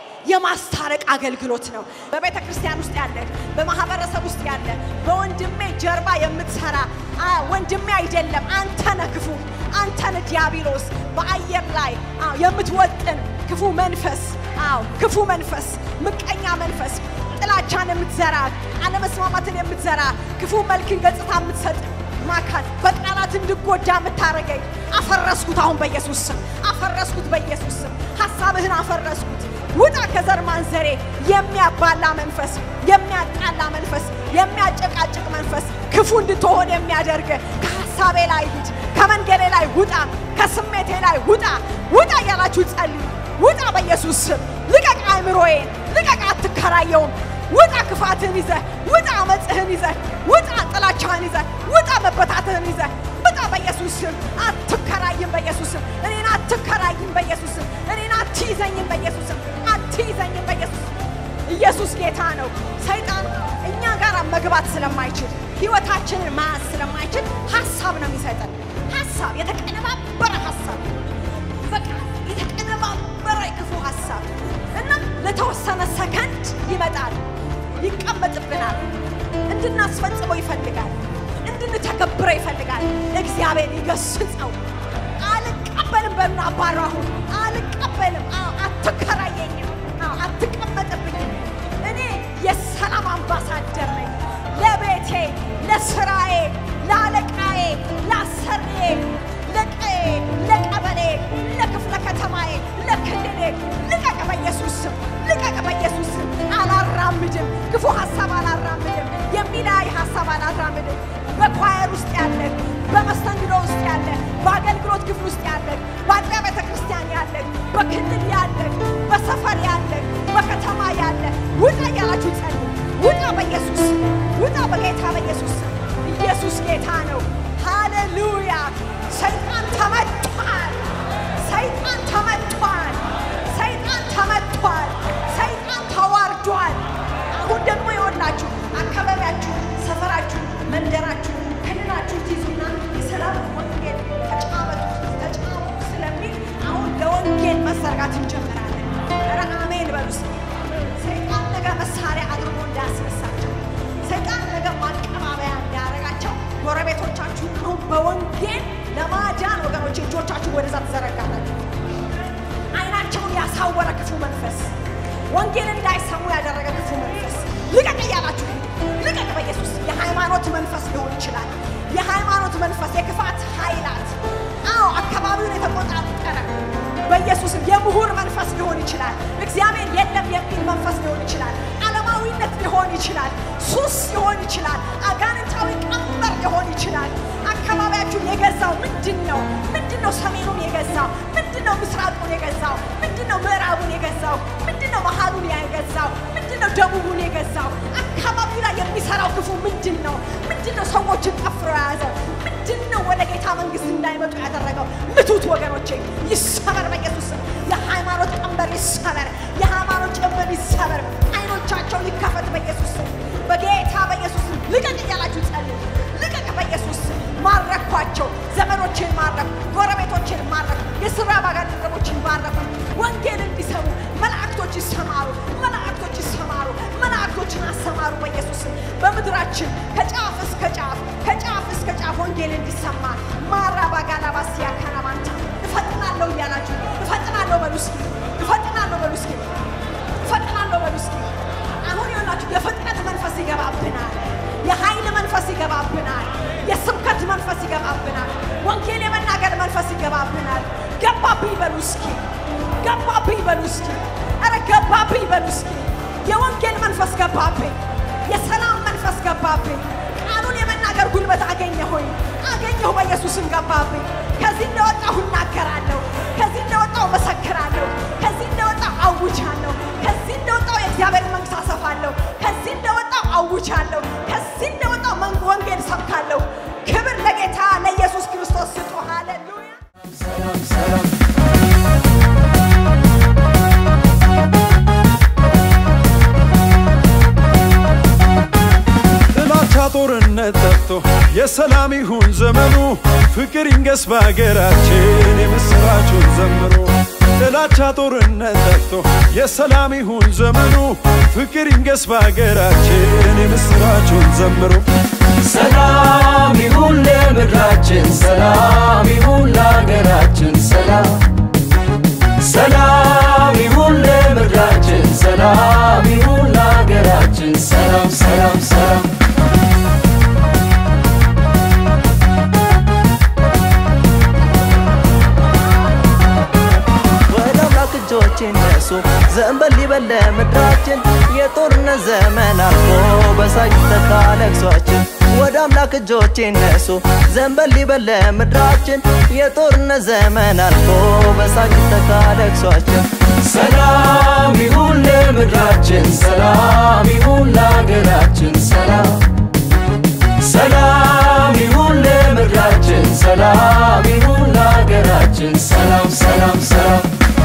Speaker 5: የማስታረቅ አገልግሎት ነው። በቤተ ክርስቲያን ውስጥ ያለ፣ በማህበረሰብ ውስጥ ያለ፣ በወንድሜ ጀርባ የምትሰራ አ፣ ወንድሜ አይደለም አንተ ነህ ክፉ፣ አንተ ነህ ዲያብሎስ በአየር ላይ አዎ፣ የምትወጥን ክፉ መንፈስ፣ አዎ ክፉ መንፈስ፣ ምቀኛ መንፈስ፣ ጥላቻን የምትዘራ አለመስማማትን የምትዘራ ክፉ መልክን ገጽታ የምትሰጥ ማካት በቃላት እንድጎዳ የምታረገኝ አፈረስኩት። አሁን በኢየሱስ ስም አፈረስኩት። በኢየሱስ ስም ሀሳብህን አፈረስኩት። ውጣ ከዘር ማንዘሬ። የሚያባላ መንፈስ፣ የሚያጣላ መንፈስ፣ የሚያጨቃጭቅ መንፈስ፣ ክፉ እንድትሆን የሚያደርግ ከሀሳቤ ላይ ሂድ፣ ከመንገዴ ላይ ውጣ፣ ከስሜቴ ላይ ውጣ፣ ውጣ እያላችሁ ጸልዩ። ውጣ በኢየሱስ ስም። ልቀቅ አእምሮዬን፣ ልቀቅ፣ አትከራየውም። ውጣ ክፋትህን ይዘህ ውጣ አመፅህን ይዘህ ውጣ ጥላቻህን ይዘህ ውጣ መበታትህን ይዘህ ውጣ በኢየሱስ ስም አትከራይም በኢየሱስ ስም እኔን አትከራይም በኢየሱስ ስም እኔን አትይዘኝም በኢየሱስ ስም አትይዘኝም በኢየሱስ ስም ኢየሱስ ጌታ ነው ሰይጣን እኛ ጋር መግባት ስለማይችል ህይወታችንን መያዝ ስለማይችል ሀሳብ ነው የሚሰጠን ሀሳብ የተቀነባበረ ሀሳብ በቃ የተቀነባበረ የክፉ ሀሳብ እና ለተወሰነ ሰከንድ ይመጣል፣ ይቀመጥብናል፣ እንድናስፈጽመው ይፈልጋል፣ እንድንተገብረው ይፈልጋል። እግዚአብሔር ይገስጸው። አልቀበልም በሉን፣ አባራሁ አልቀበልም። አዎ፣ አትከራየኝም፣ አዎ፣ አትቀመጥብኝም። እኔ የሰላም አምባሳደር ነኝ። ለቤቴ፣ ለስራዬ፣ ለአለቃዬ፣ ለአሰሪዬ፣ ለቀዬ፣ ለቀበሌ፣ ለክፍለ ከተማዬ፣ ለክልሌ ልቀቅ በኢየሱስ ስም፣ ልቀቅ በኢየሱስ ስም። አላራምድም፣ ክፉ ሀሳብ አላራምድም፣ የሚላይ ሀሳብ አላራምድም። በኳየር ውስጥ ያለ፣ በመስተንግዶ ውስጥ ያለ፣ በአገልግሎት ክፍል ውስጥ ያለ፣ በአጥቢያ ቤተ ክርስቲያን ያለ፣ በክልል ያለ፣ በሰፈር ያለ፣ በከተማ ያለ ውጣ እያላችሁ ጸልዩ። ውጣ በኢየሱስ ስም፣ ውጣ በጌታ በኢየሱስ ስም። ኢየሱስ ጌታ ነው። ሃሌሉያ! ሰይጣን ተመቷል። ሰይጣን ተመቷል። ሰይጣን ተመቷል። ሰይጣን ተዋርዷል። አሁን ደግሞ ይወላችሁ አካባቢያችሁ፣ ሰፈራችሁ፣ መንደራችሁ፣ ክልላችሁ ትይዙና የሰላም ወንጌል ተጫወቱ ተጫወቱ ስለሚል አሁን ለወንጌል መዘርጋት እንጀምራለን። ኧረ አሜን በሉ እስኪ። ሰይጣን ነገ መሳሪያ አድርጎ እንዳያስነሳቸው፣ ሰይጣን ነገ ማቀባበያ እንዳያደርጋቸው ጎረቤቶቻችሁ አሁን በወንጌል ለማዳን ወገኖች እጆቻችሁ ወደዛ ትዘረጋላችሁ። አይናቸውን ያሳወረ ክፉ መንፈስ፣ ወንጌል እንዳይሰሙ ያደረገ ክፉ መንፈስ ልቀቅ እያላችሁ ሂዱ። ልቀቅ በኢየሱስ የሃይማኖት መንፈስ ሊሆን ይችላል። የሃይማኖት መንፈስ፣ የክፋት ኃይላት፣ አዎ አካባቢውን የተቆጣጠረ በኢየሱስም የምሁር መንፈስ ሊሆን ይችላል። እግዚአብሔር የለም የሚል መንፈስ ሊሆን ይችላል። ዓለማዊነት ሊሆን ይችላል። ሱስ ሊሆን ይችላል። አጋንንታዊ ቀንበር ሊሆን ይችላል። አካባቢያችሁን የገዛው ምንድን ነው? ምንድን ነው ሰሜኑን የገዛው? ምንድን ነው ምስራቁን የገዛው? ምንድን ነው ምዕራቡን የገዛው? ምንድን ነው መሀሉን የገዛው? ምንድን ነው ደቡቡን የገዛው? አካባቢው ላይ የሚሰራው ክፉ ምንድን ነው? ምንድን ነው ሰዎችን ጠፍሮ የያዘው? ምንድን ነው ወደ ጌታ መንግስት እንዳይመጡ ያደረገው? ምቱት ወገኖቼ፣ ይሰበር በኢየሱስ ስም። የሃይማኖት ቀንበር ይሰበር፣ የሃይማኖት ጭንብል ይሰበር፣ አይኖቻቸው ይከፈት በኢየሱስ ስም። በጌታ በኢየሱስ ስም ልቀቅ እያላችሁ ጸልዩ። ልቀቅ በኢየሱስ ስም። ማረኳቸው፣ ዘመዶችን ማረኩ፣ ጎረቤቶችን ማረኩ፣ የስራ ባልደረቦችን ባረኩ። ወንጌል እንዲሰሙ መላእክቶች ይሰማሩ፣ መላእክቶች ይሰማሩ፣ መላእክቶችን አሰማሩ በኢየሱስ ስም። በምድራችን ከጫፍ እስከ ጫፍ ከጫፍ እስከ ጫፍ ወንጌል እንዲሰማ ማራባ ጋላባስ ያካናማንታ እፈጥናለሁ እያላችሁ እፈጥናለሁ በሉ እስኪ፣ እፈጥናለሁ በሉ እስኪ፣ እፈጥናለሁ በሉ እስኪ። አሁን ይሆናችሁ የፍጥነት መንፈስ ይገባብናል። የኃይል መንፈስ ይገባብናል። የስብከት መንፈስ ይገባብናል። ወንጌል የመናገር መንፈስ ይገባብናል። ገባብኝ በሉ እስኪ፣ ገባብኝ በሉ እስኪ፣ ኧረ ገባብኝ በሉ እስኪ። የወንጌል መንፈስ ገባብኝ። የሰላም መንፈስ ገባብኝ። ቃሉን የመናገር ጉልበት አገኘሁኝ አገኘሁ በኢየሱስም ገባብኝ። ከዚህ እንደወጣሁ እናገራለሁ። ከዚህ እንደወጣሁ መሰክራለሁ። ከዚህ እንደወጣሁ አውጃለሁ። ከዚህ እንደወጣሁ የእግዚአብሔር መንግስት አሰፋለሁ። ከዚህ እንደወጣሁ አውጃለሁ። ከዚህ እንደወጣሁ መን- ወንጌል ሰብካለሁ። ክብር ለጌታ ለኢየሱስ ክርስቶስ ስጡ። ሃሌሉያ።
Speaker 1: ሰላም ሰላም
Speaker 2: ጥላቻ ጦርነት ጠፍቶ የሰላም ይሁን ዘመኑ ፍቅር ይንገስ በሀገራችን የምስራቹን ዘምሮ ጥላቻ ጦርነት ጠፍቶ የሰላም ይሁን ዘመኑ ፍቅር ይንገስ በሀገራችን የምስራቹን ዘምሮ
Speaker 1: ሰላም ይሁን ለምድራችን፣ ሰላም ይሁን ለሀገራችን፣ ሰላም ሰላም ይሁን ለምድራችን፣ ሰላም ይሁን ለሀገራችን፣ ሰላም ሰላም ሰላም
Speaker 3: ወደ አምላክ እጆች እነሱ ዘንበል ይበል ለምድራችን የጦርነት ዘመን አልፎ በሳቅ ተካ ለቅሷችን ወደ አምላክ እጆች እነሱ ዘንበል ይበል ለምድራችን የጦርነት ዘመን አልፎ በሳቅ ተካ ለቅሷችን
Speaker 1: ሰላም ይሁን ለምድራችን፣ ሰላም ይሁን ለሀገራችን፣ ሰላም ሰላም ይሁን ለምድራችን፣ ሰላም ይሁን ለሀገራችን፣ ሰላም ሰላም ሰላም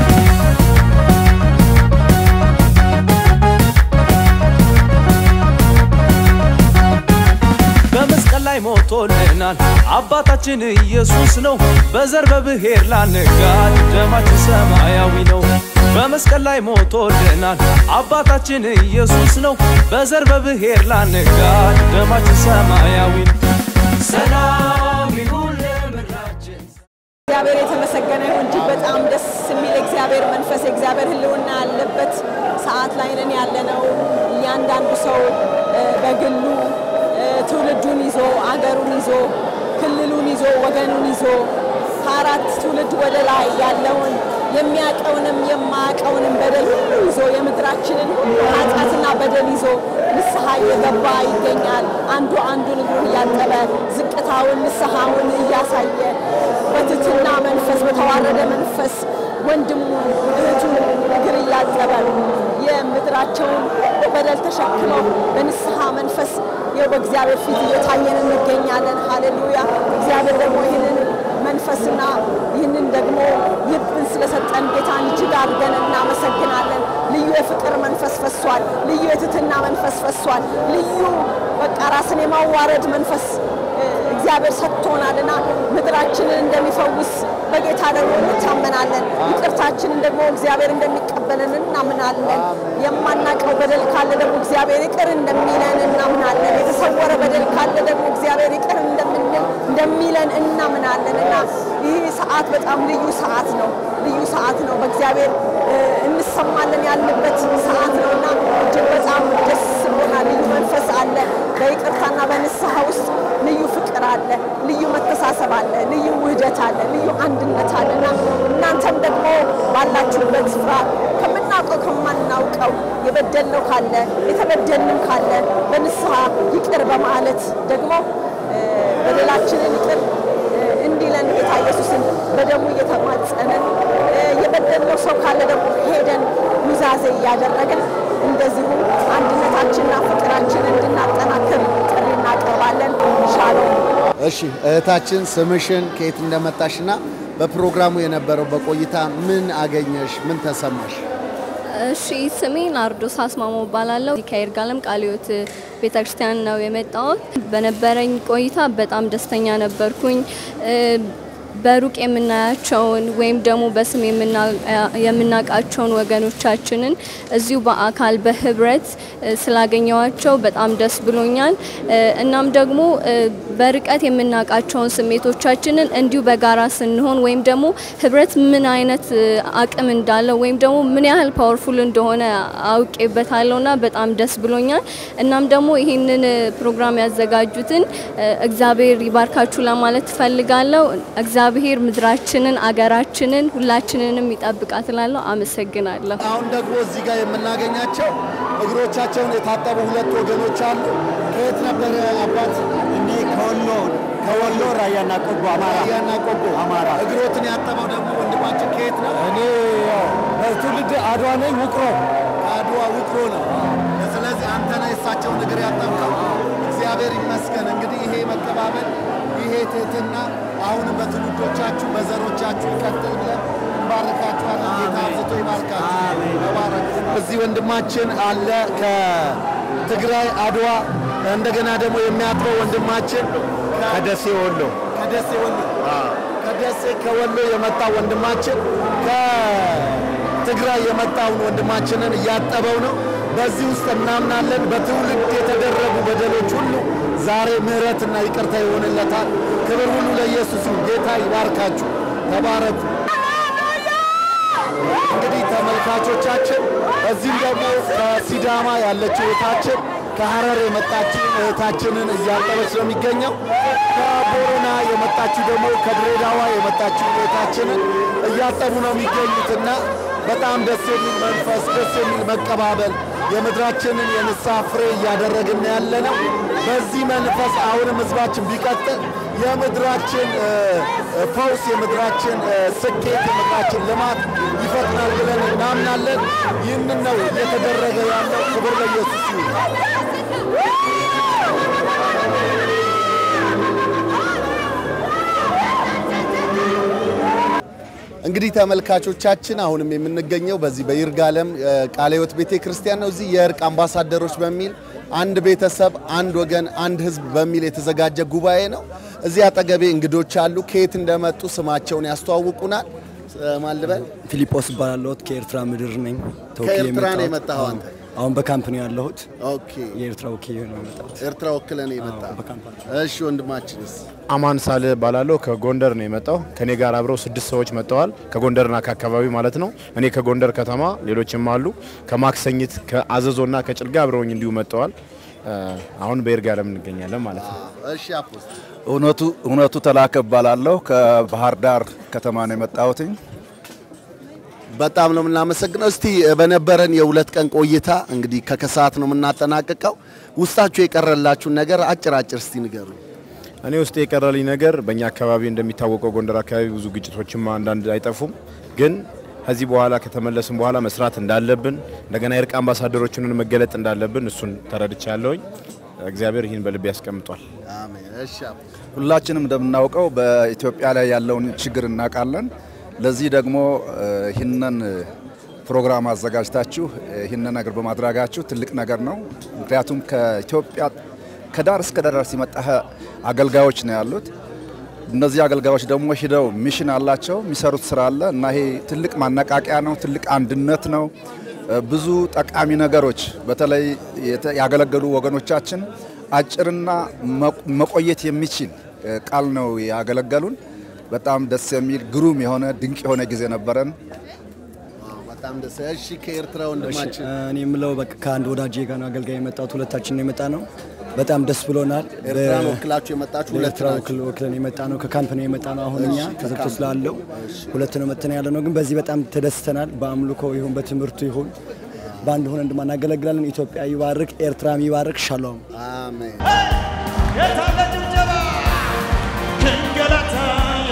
Speaker 2: በመስቀል ላይ ሞቶልናል አባታችን ኢየሱስ ነው። በዘር በብሔር ላንጋድ ደማችን ሰማያዊ ነው። በመስቀል ላይ ሞቶልናል አባታችን ኢየሱስ ነው። በዘር በብሔር ላንጋድ ደማችን ሰማያዊ ነው።
Speaker 1: ሰላም ይሁን ለምድራችን
Speaker 6: እግዚአብሔር የተመሰገነ ይሁን። እጅግ በጣም ደስ የሚል እግዚአብሔር መንፈስ የእግዚአብሔር ሕልውና ያለበት ሰዓት ላይ ነን ያለነው። እያንዳንዱ ሰው እ፣ በግሉ እ፣ ትውልዱን ይዞ አገሩን ይዞ ክልሉን ይዞ ወገኑን ይዞ ከአራት ትውልድ ወደ ላይ ያለውን የሚያቀውንም የማያቀውንም በደል ሁሉ ይዞ የምድራችንን ሁሉ ኃጢአትና በደል ይዞ ንስሐ እየገባ ይገኛል። አንዱ አንዱን እግሩን እያጠበ ዝቅታውን ንስሐውን እያሳየ በትትና መንፈስ በተዋረደ መንፈስ ወንድሙን እህቱን እግር እያጠበ የምድራቸውን በደል ተሸክመው በንስሐ መንፈስ ይኸው በእግዚአብሔር ፊት እየታየን እንገኛለን። ሃሌሉያ! እግዚአብሔር ደግሞ ይህንን መንፈስና ይህንን ደግሞ ልብን ስለሰጠን ጌታን እጅግ አድርገን እናመሰግናለን። ልዩ የፍቅር መንፈስ ፈሷል። ልዩ የትትና መንፈስ ፈሷል። ልዩ በቃ ራስን የማዋረድ መንፈስ እ፣ እግዚአብሔር ሰጥቶናልና ምድራችንን እንደሚፈውስ በጌታ ደግሞ እንታመናለን። ይቅርታችንን ደግሞ እግዚአብሔር እንደሚቀበልን እናምናለን። የማናቀው በደል ካለ ደግሞ እግዚአብሔር ይቅር እንደሚለን እናምናለን። የተሰወረ በደል ካለ ደግሞ እግዚአብሔር ይቅር እንደምንል እንደሚለን እናምናለን እና ይህ ሰዓት በጣም ልዩ ሰዓት ነው። ልዩ ሰዓት ነው። በእግዚአብሔር እ፣ እንሰማለን ያለበት ሰዓት ነው እና እጅግ በጣም ደስ ብሎናል። ልዩ መንፈስ አለ። በይቅርታና በንስሐ ውስጥ ልዩ ፍቅር አለ፣ ልዩ መተሳሰብ አለ፣ ልዩ ውህደት አለ፣ ልዩ አንድነት አለ እና እናንተም ደግሞ ባላችሁበት ስፍራ ከምናውቀው ከማናውቀው የበደልነው ካለ የተበደልንም ካለ በንስሐ ይቅር በማለት ደግሞ እ፣ በደላችንን ይቅር እንዲለን ጌታ ኢየሱስን በደሙ እየተማጸንን እ፣ የበደልነው ሰው ካለ ደግሞ ሄደን ኑዛዜ እያደረግን እንደዚሁ አንድነታችንና ፍቅራችንን እንድናጠናክር ጥሪ እናቀርባለን። ሻሎም
Speaker 7: እሺ እህታችን ስምሽን ከየት እንደመጣሽና በፕሮግራሙ የነበረው በቆይታ ምን አገኘሽ? ምን ተሰማሽ?
Speaker 8: እሺ ስሜ ናርዶስ አስማሞ እባላለሁ። እዚህ ከይርጋለም ቃለ ሕይወት ቤተክርስቲያን ነው የመጣሁት። በነበረኝ ቆይታ በጣም ደስተኛ ነበርኩኝ። እ፣ በሩቅ የምናያቸውን ወይም ደግሞ በስም የምና- የምናውቃቸውን ወገኖቻችንን እዚሁ በአካል በህብረት እ፣ ስላገኘዋቸው በጣም ደስ ብሎኛል። እ፣ እናም ደግሞ እ፣ በርቀት የምናውቃቸውን ስሜቶቻችንን እንዲሁ በጋራ ስንሆን ወይም ደግሞ ህብረት ምን አይነት እ፣ አቅም እንዳለው ወይም ደግሞ ምን ያህል ፓወርፉል እንደሆነ አውቄበታለሁ እና በጣም ደስ ብሎኛል። እናም ደግሞ ይህንን እ፣ ፕሮግራም ያዘጋጁትን እ፣ እግዚአብሔር ይባርካችሁ ለማለት ትፈልጋለሁ። እግዚአብሔር ምድራችንን፣ አገራችንን ሁላችንንም ይጠብቃት እላለሁ። አመሰግናለሁ።
Speaker 7: አሁን ደግሞ እዚህ ጋር የምናገኛቸው እግሮቻቸውን የታጠቡ ሁለት ወገኖች አሉ። ከየት ነበረ አባት?
Speaker 9: እንዲህ ከወሎ ከወሎ ራያና ቆቦ አማራ
Speaker 7: ራያና ቆቦ
Speaker 9: አማራ።
Speaker 7: እግሮትን ያጠበው ደግሞ ወንድማችን ከየት ነው?
Speaker 9: እኔ ያው በትውልድ አድዋ ነኝ ውቅሮ
Speaker 7: ከአድዋ ውቅሮ ነው። ስለዚህ አንተ ነህ የእሳቸውን እግር ያጠብቀው። እግዚአብሔር ይመስገን። እንግዲህ ይሄ መቀባበል፣ ይሄ ትህትና አሁንም በትውልዶቻችሁ በዘሮቻችሁ ይቀጥል ብለን እንባርካችኋለን። ጌታ አብዝቶ ይባርካችሁ። ተባረኩ። እዚህ ወንድማችን አለ ከትግራይ አድዋ፣ እንደገና ደግሞ የሚያጥበው ወንድማችን
Speaker 9: ከደሴ ወሎ
Speaker 7: ከደሴ ወሎ ከደሴ ከወሎ የመጣ ወንድማችን ከትግራይ የመጣውን ወንድማችንን እያጠበው ነው። በዚህ ውስጥ እናምናለን በትውልድ የተደረጉ በደሎች ሁሉ ዛሬ ምሕረትና ይቅርታ ይሆንለታል። ክብር ሁሉ ለኢየሱስ ይሁን። ጌታ ይባርካችሁ። ተባረኩ። እንግዲህ ተመልካቾቻችን እዚህም ደግሞ ከሲዳማ ያለችው እህታችን ከሀረር የመጣችው እህታችንን እያጠበች ነው የሚገኘው። ከቦረና የመጣችው ደግሞ ከድሬዳዋ የመጣችው እህታችንን እያጠቡ ነው የሚገኙትና በጣም ደስ የሚል መንፈስ፣ ደስ የሚል መቀባበል የምድራችንን የንስሐ ፍሬ እያደረግን ያለ ነው። በዚህ መንፈስ አሁንም ህዝባችን ቢቀጥል የምድራችን እ፣ እ፣ ፈውስ፣ የምድራችን እ፣ ስኬት፣ የምድራችን ልማት ይፈጥናል ብለን እናምናለን። ይህንን ነው እየተደረገ ያለው። ክብር ለኢየሱስ ይሁን። እንግዲህ ተመልካቾቻችን አሁንም የምንገኘው በዚህ በይርጋለም እ፣ ቃለ ሕይወት ቤተ ክርስቲያን ነው። እዚህ የእርቅ አምባሳደሮች በሚል አንድ ቤተሰብ፣ አንድ ወገን፣ አንድ ህዝብ በሚል የተዘጋጀ ጉባኤ ነው። እዚህ አጠገቤ እንግዶች አሉ። ከየት እንደመጡ ስማቸውን ያስተዋውቁናል። እ፣ ማን ልበል?
Speaker 9: ፊሊጶስ እባላለሁት ከኤርትራ ምድር ነኝ ተወክዬ
Speaker 7: ከኤርትራ ነው
Speaker 9: የመጣሁት።
Speaker 7: የመጣኸው አንተ?
Speaker 9: አሁን በካምፕ ነው ያለሁት
Speaker 7: ኦኬ፣
Speaker 9: የኤርትራ ወኪል ነው የመጣሁት
Speaker 7: ኤርትራ ወክለን የመጣ
Speaker 9: በካምፕ
Speaker 7: እሺ፣ ወንድማችንስ?
Speaker 10: አማን ሳልህ እባላለሁ ከጎንደር ነው የመጣው። ከኔ ጋር አብረው ስድስት ሰዎች መጥተዋል። ከጎንደርና ከአካባቢው ማለት ነው። እኔ ከጎንደር ከተማ ሌሎችም አሉ። ከማክሰኝት ከአዘዞና ከጭልጋ አብረውኝ እንዲሁ መጥተዋል። እ፣ አሁን በይርጋለም እንገኛለን ማለት ነው።
Speaker 7: እሺ፣ አፖስት
Speaker 11: እውነቱ እውነቱ ተላከ እባላለሁ ከባህር ዳር ከተማ ነው የመጣሁትኝ።
Speaker 7: በጣም ነው የምናመሰግነው። እስቲ በነበረን የሁለት ቀን ቆይታ እንግዲህ ከከሰዓት ነው የምናጠናቅቀው። ውስጣችሁ የቀረላችሁን ነገር አጭር አጭር እስቲ ንገሩ።
Speaker 10: እኔ ውስጥ የቀረልኝ ነገር በእኛ አካባቢ እንደሚታወቀው ጎንደር አካባቢ ብዙ ግጭቶችም አንዳንድ አይጠፉም። ግን ከዚህ በኋላ ከተመለስን በኋላ መስራት እንዳለብን እንደገና የእርቅ አምባሳደሮችን መገለጥ እንዳለብን እሱን ተረድቻ ያለውኝ እግዚአብሔር ይህን በልቤ ያስቀምጧል።
Speaker 7: አሜን። እሺ አፖስት
Speaker 11: ሁላችንም እንደምናውቀው በኢትዮጵያ ላይ ያለውን ችግር እናውቃለን። ለዚህ ደግሞ እ፣ ይህንን ፕሮግራም አዘጋጅታችሁ እ፣ ይህንን ነገር በማድረጋችሁ ትልቅ ነገር ነው። ምክንያቱም ከኢትዮጵያ ከዳር እስከ ዳር ሲመጣ አገልጋዮች ነው ያሉት። እነዚህ አገልጋዮች ደግሞ ሂደው ሚሽን አላቸው፣ የሚሰሩት ስራ አለ እና ይሄ ትልቅ ማነቃቂያ ነው፣ ትልቅ አንድነት ነው። እ፣ ብዙ ጠቃሚ ነገሮች በተለይ የተ- ያገለገሉ ወገኖቻችን አጭርና መ- መቆየት የሚችል እ፣ ቃል ነው ያገለገሉን። በጣም ደስ የሚል ግሩም የሆነ ድንቅ የሆነ ጊዜ ነበረን።
Speaker 7: በጣም ደስ እሺ። ከኤርትራ ወንድማችን
Speaker 9: እኔ የምለው በቃ ከአንድ ወዳጄ ጋር ነው አገልጋይ የመጣሁት። ሁለታችን ነው የመጣ ነው። በጣም ደስ ብሎናል።
Speaker 7: ኤርትራን
Speaker 9: በ-
Speaker 7: ወክላችሁ የመጣችሁ ሁለት
Speaker 9: ለኤርትራ
Speaker 7: ናችሁ።
Speaker 9: ወክል ወክለን የመጣ ነው። ከካምፕ ነው የመጣ ነው። አሁን እኛ
Speaker 7: እሺ፣
Speaker 9: ተዘግቶ
Speaker 7: ከካምፕ።
Speaker 9: ስላለው ሁለት ነው መጥተን ያለ ነው። ግን በዚህ በጣም ተደስተናል። በአምልኮ ይሁን በትምህርቱ ይሁን በአንድ ሆነ እንደማናገለግላለን። ኢትዮጵያ ይባርክ፣ ኤርትራም ይባርክ። ሻሎም
Speaker 7: አሜን።
Speaker 4: የታለ ጭብጨባ? እንገላታ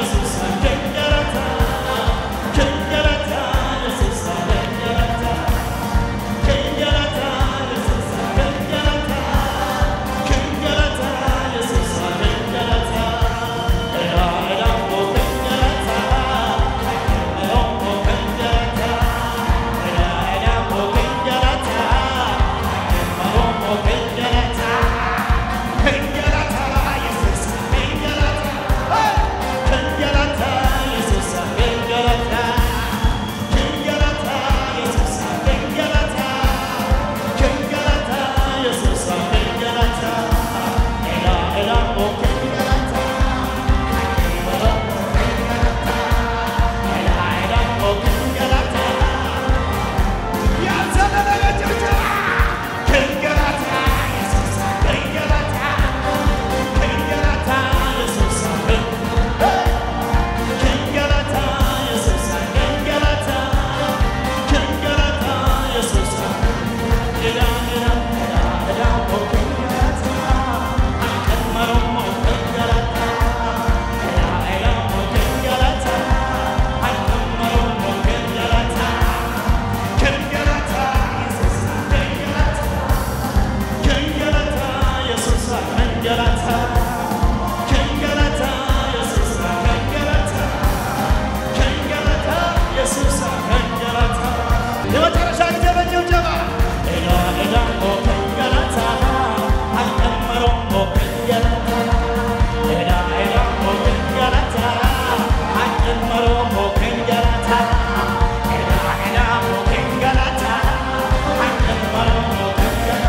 Speaker 4: የመጨረሻ ጊዜ በጭብጨባ ኤዳ ኤዳ ኦ ከንገላታ አልቀመሮ ኦ ከንገላታ ኤዳ ኤዳ ኦ ከንገላታ አልቀመሮ ኦ ከንገላታ ኤዳ ኤዳ ኦ ከንገላታ አልቀመሮ ኦ ከንገላታ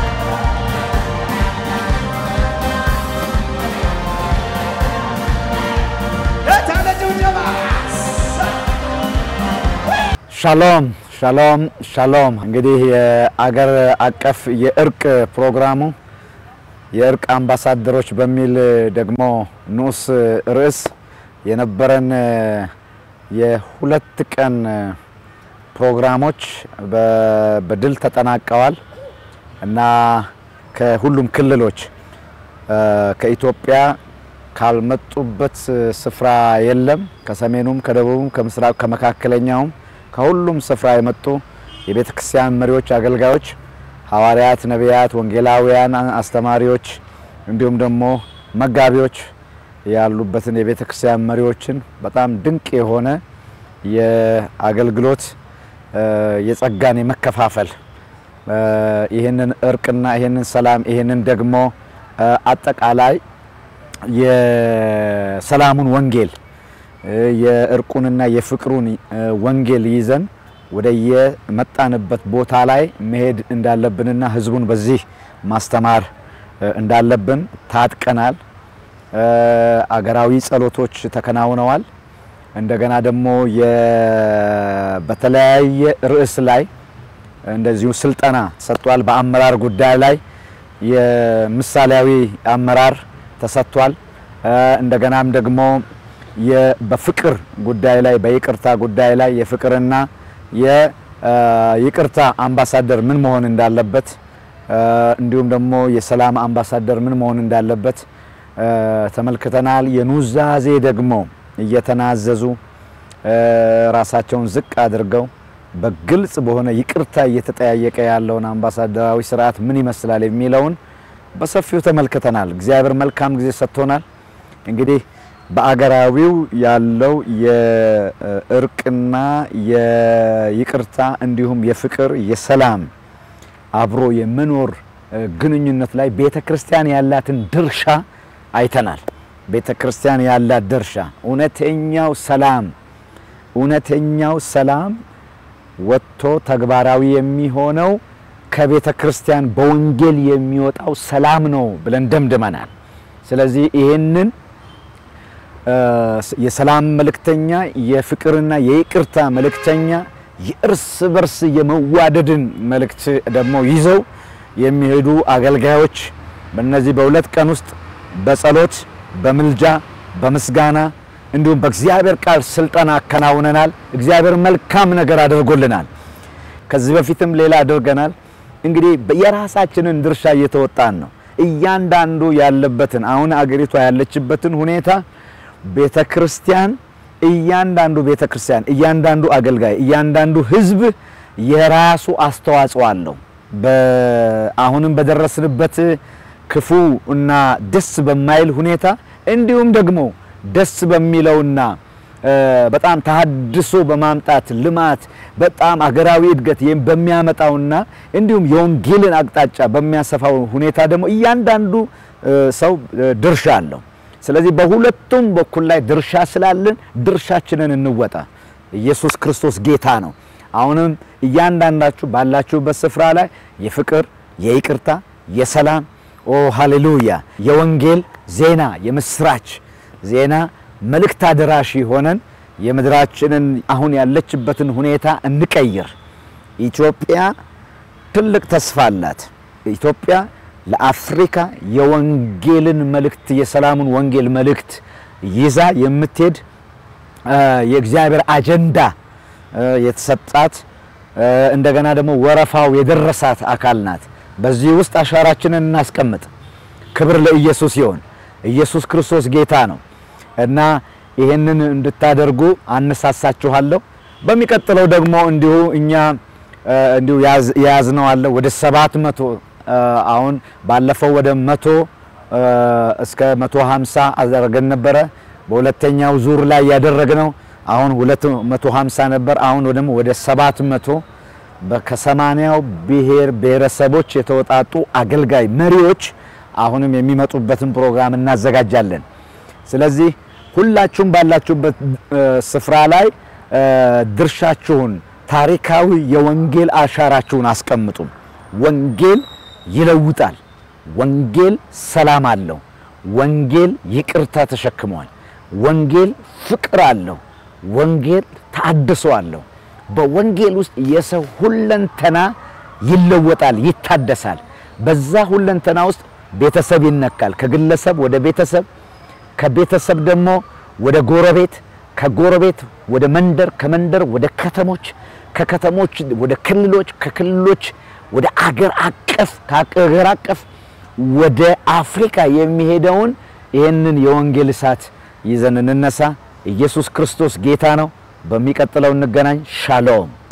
Speaker 4: የታለ ጭብጨባ
Speaker 12: ሻሎም ሻሎም ሻሎም። እንግዲህ የአገር አቀፍ የእርቅ ፕሮግራሙ የእርቅ አምባሳደሮች በሚል ደግሞ ንዑስ ርዕስ የነበረን የሁለት ቀን ፕሮግራሞች በ- በድል ተጠናቀዋል እና ከሁሉም ክልሎች እ፣ ከኢትዮጵያ ካልመጡበት ስፍራ የለም። ከሰሜኑም፣ ከደቡቡም፣ ከምስራቅ፣ ከመካከለኛውም ከሁሉም ስፍራ የመጡ የቤተ ክርስቲያን መሪዎች፣ አገልጋዮች፣ ሐዋርያት፣ ነቢያት፣ ወንጌላውያን፣ አስተማሪዎች እንዲሁም ደግሞ መጋቢዎች ያሉበትን የቤተ ክርስቲያን መሪዎችን በጣም ድንቅ የሆነ የአገልግሎት እ፣ የጸጋን የመከፋፈል እ፣ ይህንን እርቅና ይህንን ሰላም ይህንን ደግሞ እ፣ አጠቃላይ የሰላሙን ወንጌል እ፣ የእርቁንና የፍቅሩን እ፣ ወንጌል ይዘን ወደ የመጣንበት ቦታ ላይ መሄድ እንዳለብንና ሕዝቡን በዚህ ማስተማር እ፣ እንዳለብን ታጥቀናል። እ፣ አገራዊ ጸሎቶች ተከናውነዋል። እንደገና ደግሞ የ- በተለያየ ርዕስ ላይ እንደዚሁ ስልጠና ተሰጥቷል። በአመራር ጉዳይ ላይ የምሳሌያዊ አመራር ተሰጥቷል። እ፣ እንደገናም ደግሞ የ- በፍቅር ጉዳይ ላይ በይቅርታ ጉዳይ ላይ የፍቅርና የይቅርታ አምባሳደር ምን መሆን እንዳለበት እ፣ እንዲሁም ደግሞ የሰላም አምባሳደር ምን መሆን እንዳለበት እ፣ ተመልክተናል። የኑዛዜ ደግሞ እየተናዘዙ እ፣ ራሳቸውን ዝቅ አድርገው በግልጽ በሆነ ይቅርታ እየተጠያየቀ ያለውን አምባሳደራዊ ስርዓት ምን ይመስላል የሚለውን በሰፊው ተመልክተናል። እግዚአብሔር መልካም ጊዜ ሰጥቶናል። እንግዲህ በአገራዊው ያለው የእርቅና የይቅርታ እንዲሁም የፍቅር የሰላም አብሮ የመኖር እ፣ ግንኙነት ላይ ቤተ ክርስቲያን ያላትን ድርሻ አይተናል። ቤተ ክርስቲያን ያላት ድርሻ እውነተኛው ሰላም እውነተኛው ሰላም ወጥቶ ተግባራዊ የሚሆነው ከቤተ ክርስቲያን በወንጌል የሚወጣው ሰላም ነው ብለን ደምድመናል። ስለዚህ ይህንን እ፣ የሰላም መልእክተኛ የፍቅርና የይቅርታ መልእክተኛ የእርስ በርስ የመዋደድን መልእክት ደግሞ ይዘው የሚሄዱ አገልጋዮች በእነዚህ በሁለት ቀን ውስጥ በጸሎት በምልጃ በምስጋና እንዲሁም በእግዚአብሔር ቃል ስልጠና አከናውነናል። እግዚአብሔር መልካም ነገር አድርጎልናል። ከዚህ በፊትም ሌላ አድርገናል። እንግዲህ የራሳችንን ድርሻ እየተወጣን ነው። እያንዳንዱ ያለበትን አሁን አገሪቷ ያለችበትን ሁኔታ ቤተ ክርስቲያን እያንዳንዱ ቤተ ክርስቲያን እያንዳንዱ አገልጋይ እያንዳንዱ ሕዝብ የራሱ አስተዋጽኦ አለው። በ- አሁንም በደረስንበት ክፉ እና ደስ በማይል ሁኔታ እንዲሁም ደግሞ ደስ በሚለውና እ፣ በጣም ተሃድሶ በማምጣት ልማት በጣም አገራዊ እድገት ይህም በሚያመጣውና እንዲሁም የወንጌልን አቅጣጫ በሚያሰፋው ሁኔታ ደግሞ እያንዳንዱ እ፣ ሰው እ፣ ድርሻ አለው። ስለዚህ በሁለቱም በኩል ላይ ድርሻ ስላለን ድርሻችንን እንወጣ። ኢየሱስ ክርስቶስ ጌታ ነው። አሁንም እያንዳንዳችሁ ባላችሁበት ስፍራ ላይ የፍቅር፣ የይቅርታ፣ የሰላም ኦ ሃሌሉያ የወንጌል ዜና የምስራች ዜና መልእክት አደራሽ ሆነን የምድራችንን አሁን ያለችበትን ሁኔታ እንቀይር። ኢትዮጵያ ትልቅ ተስፋ አላት። ኢትዮጵያ ለአፍሪካ የወንጌልን መልእክት የሰላሙን ወንጌል መልእክት ይዛ የምትሄድ እ፣ የእግዚአብሔር አጀንዳ እ፣ የተሰጣት እ፣ እንደገና ደግሞ ወረፋው የደረሳት አካል ናት። በዚህ ውስጥ አሻራችንን እናስቀምጥ። ክብር ለኢየሱስ ይሆን። ኢየሱስ ክርስቶስ ጌታ ነው እና ይህንን እንድታደርጉ አነሳሳችኋለሁ። በሚቀጥለው ደግሞ እንዲሁ እኛ እ፣ እንዲሁ ያዝ- የያዝነው አለ ወደ ሰባት መቶ እ፣ አሁን ባለፈው ወደ መቶ እ፣ እስከ 150 አደረገን ነበረ። በሁለተኛው ዙር ላይ ያደረግነው አሁን 250 ነበር። አሁን ደግሞ ወደ 700 በ- ከሰማንያው ብሔር ብሔረሰቦች የተወጣጡ አገልጋይ መሪዎች አሁንም የሚመጡበትን ፕሮግራም እናዘጋጃለን። ስለዚህ ሁላችሁም ባላችሁበት እ፣ ስፍራ ላይ እ፣ ድርሻችሁን ታሪካዊ የወንጌል አሻራችሁን አስቀምጡ። ወንጌል ይለውጣል። ወንጌል ሰላም አለው። ወንጌል ይቅርታ ተሸክሟል። ወንጌል ፍቅር አለው። ወንጌል ታድሶ አለው። በወንጌል ውስጥ የሰው ሁለንተና ይለወጣል፣ ይታደሳል። በዛ ሁለንተና ውስጥ ቤተሰብ ይነካል። ከግለሰብ ወደ ቤተሰብ፣ ከቤተሰብ ደግሞ ወደ ጎረቤት፣ ከጎረቤት ወደ መንደር፣ ከመንደር ወደ ከተሞች፣ ከከተሞች ወደ ክልሎች፣ ከክልሎች ወደ አገር አቀፍ፣ ከአገር አቀፍ ወደ አፍሪካ የሚሄደውን ይህንን የወንጌል እሳት ይዘን እንነሳ። ኢየሱስ ክርስቶስ ጌታ ነው። በሚቀጥለው እንገናኝ። ሻሎም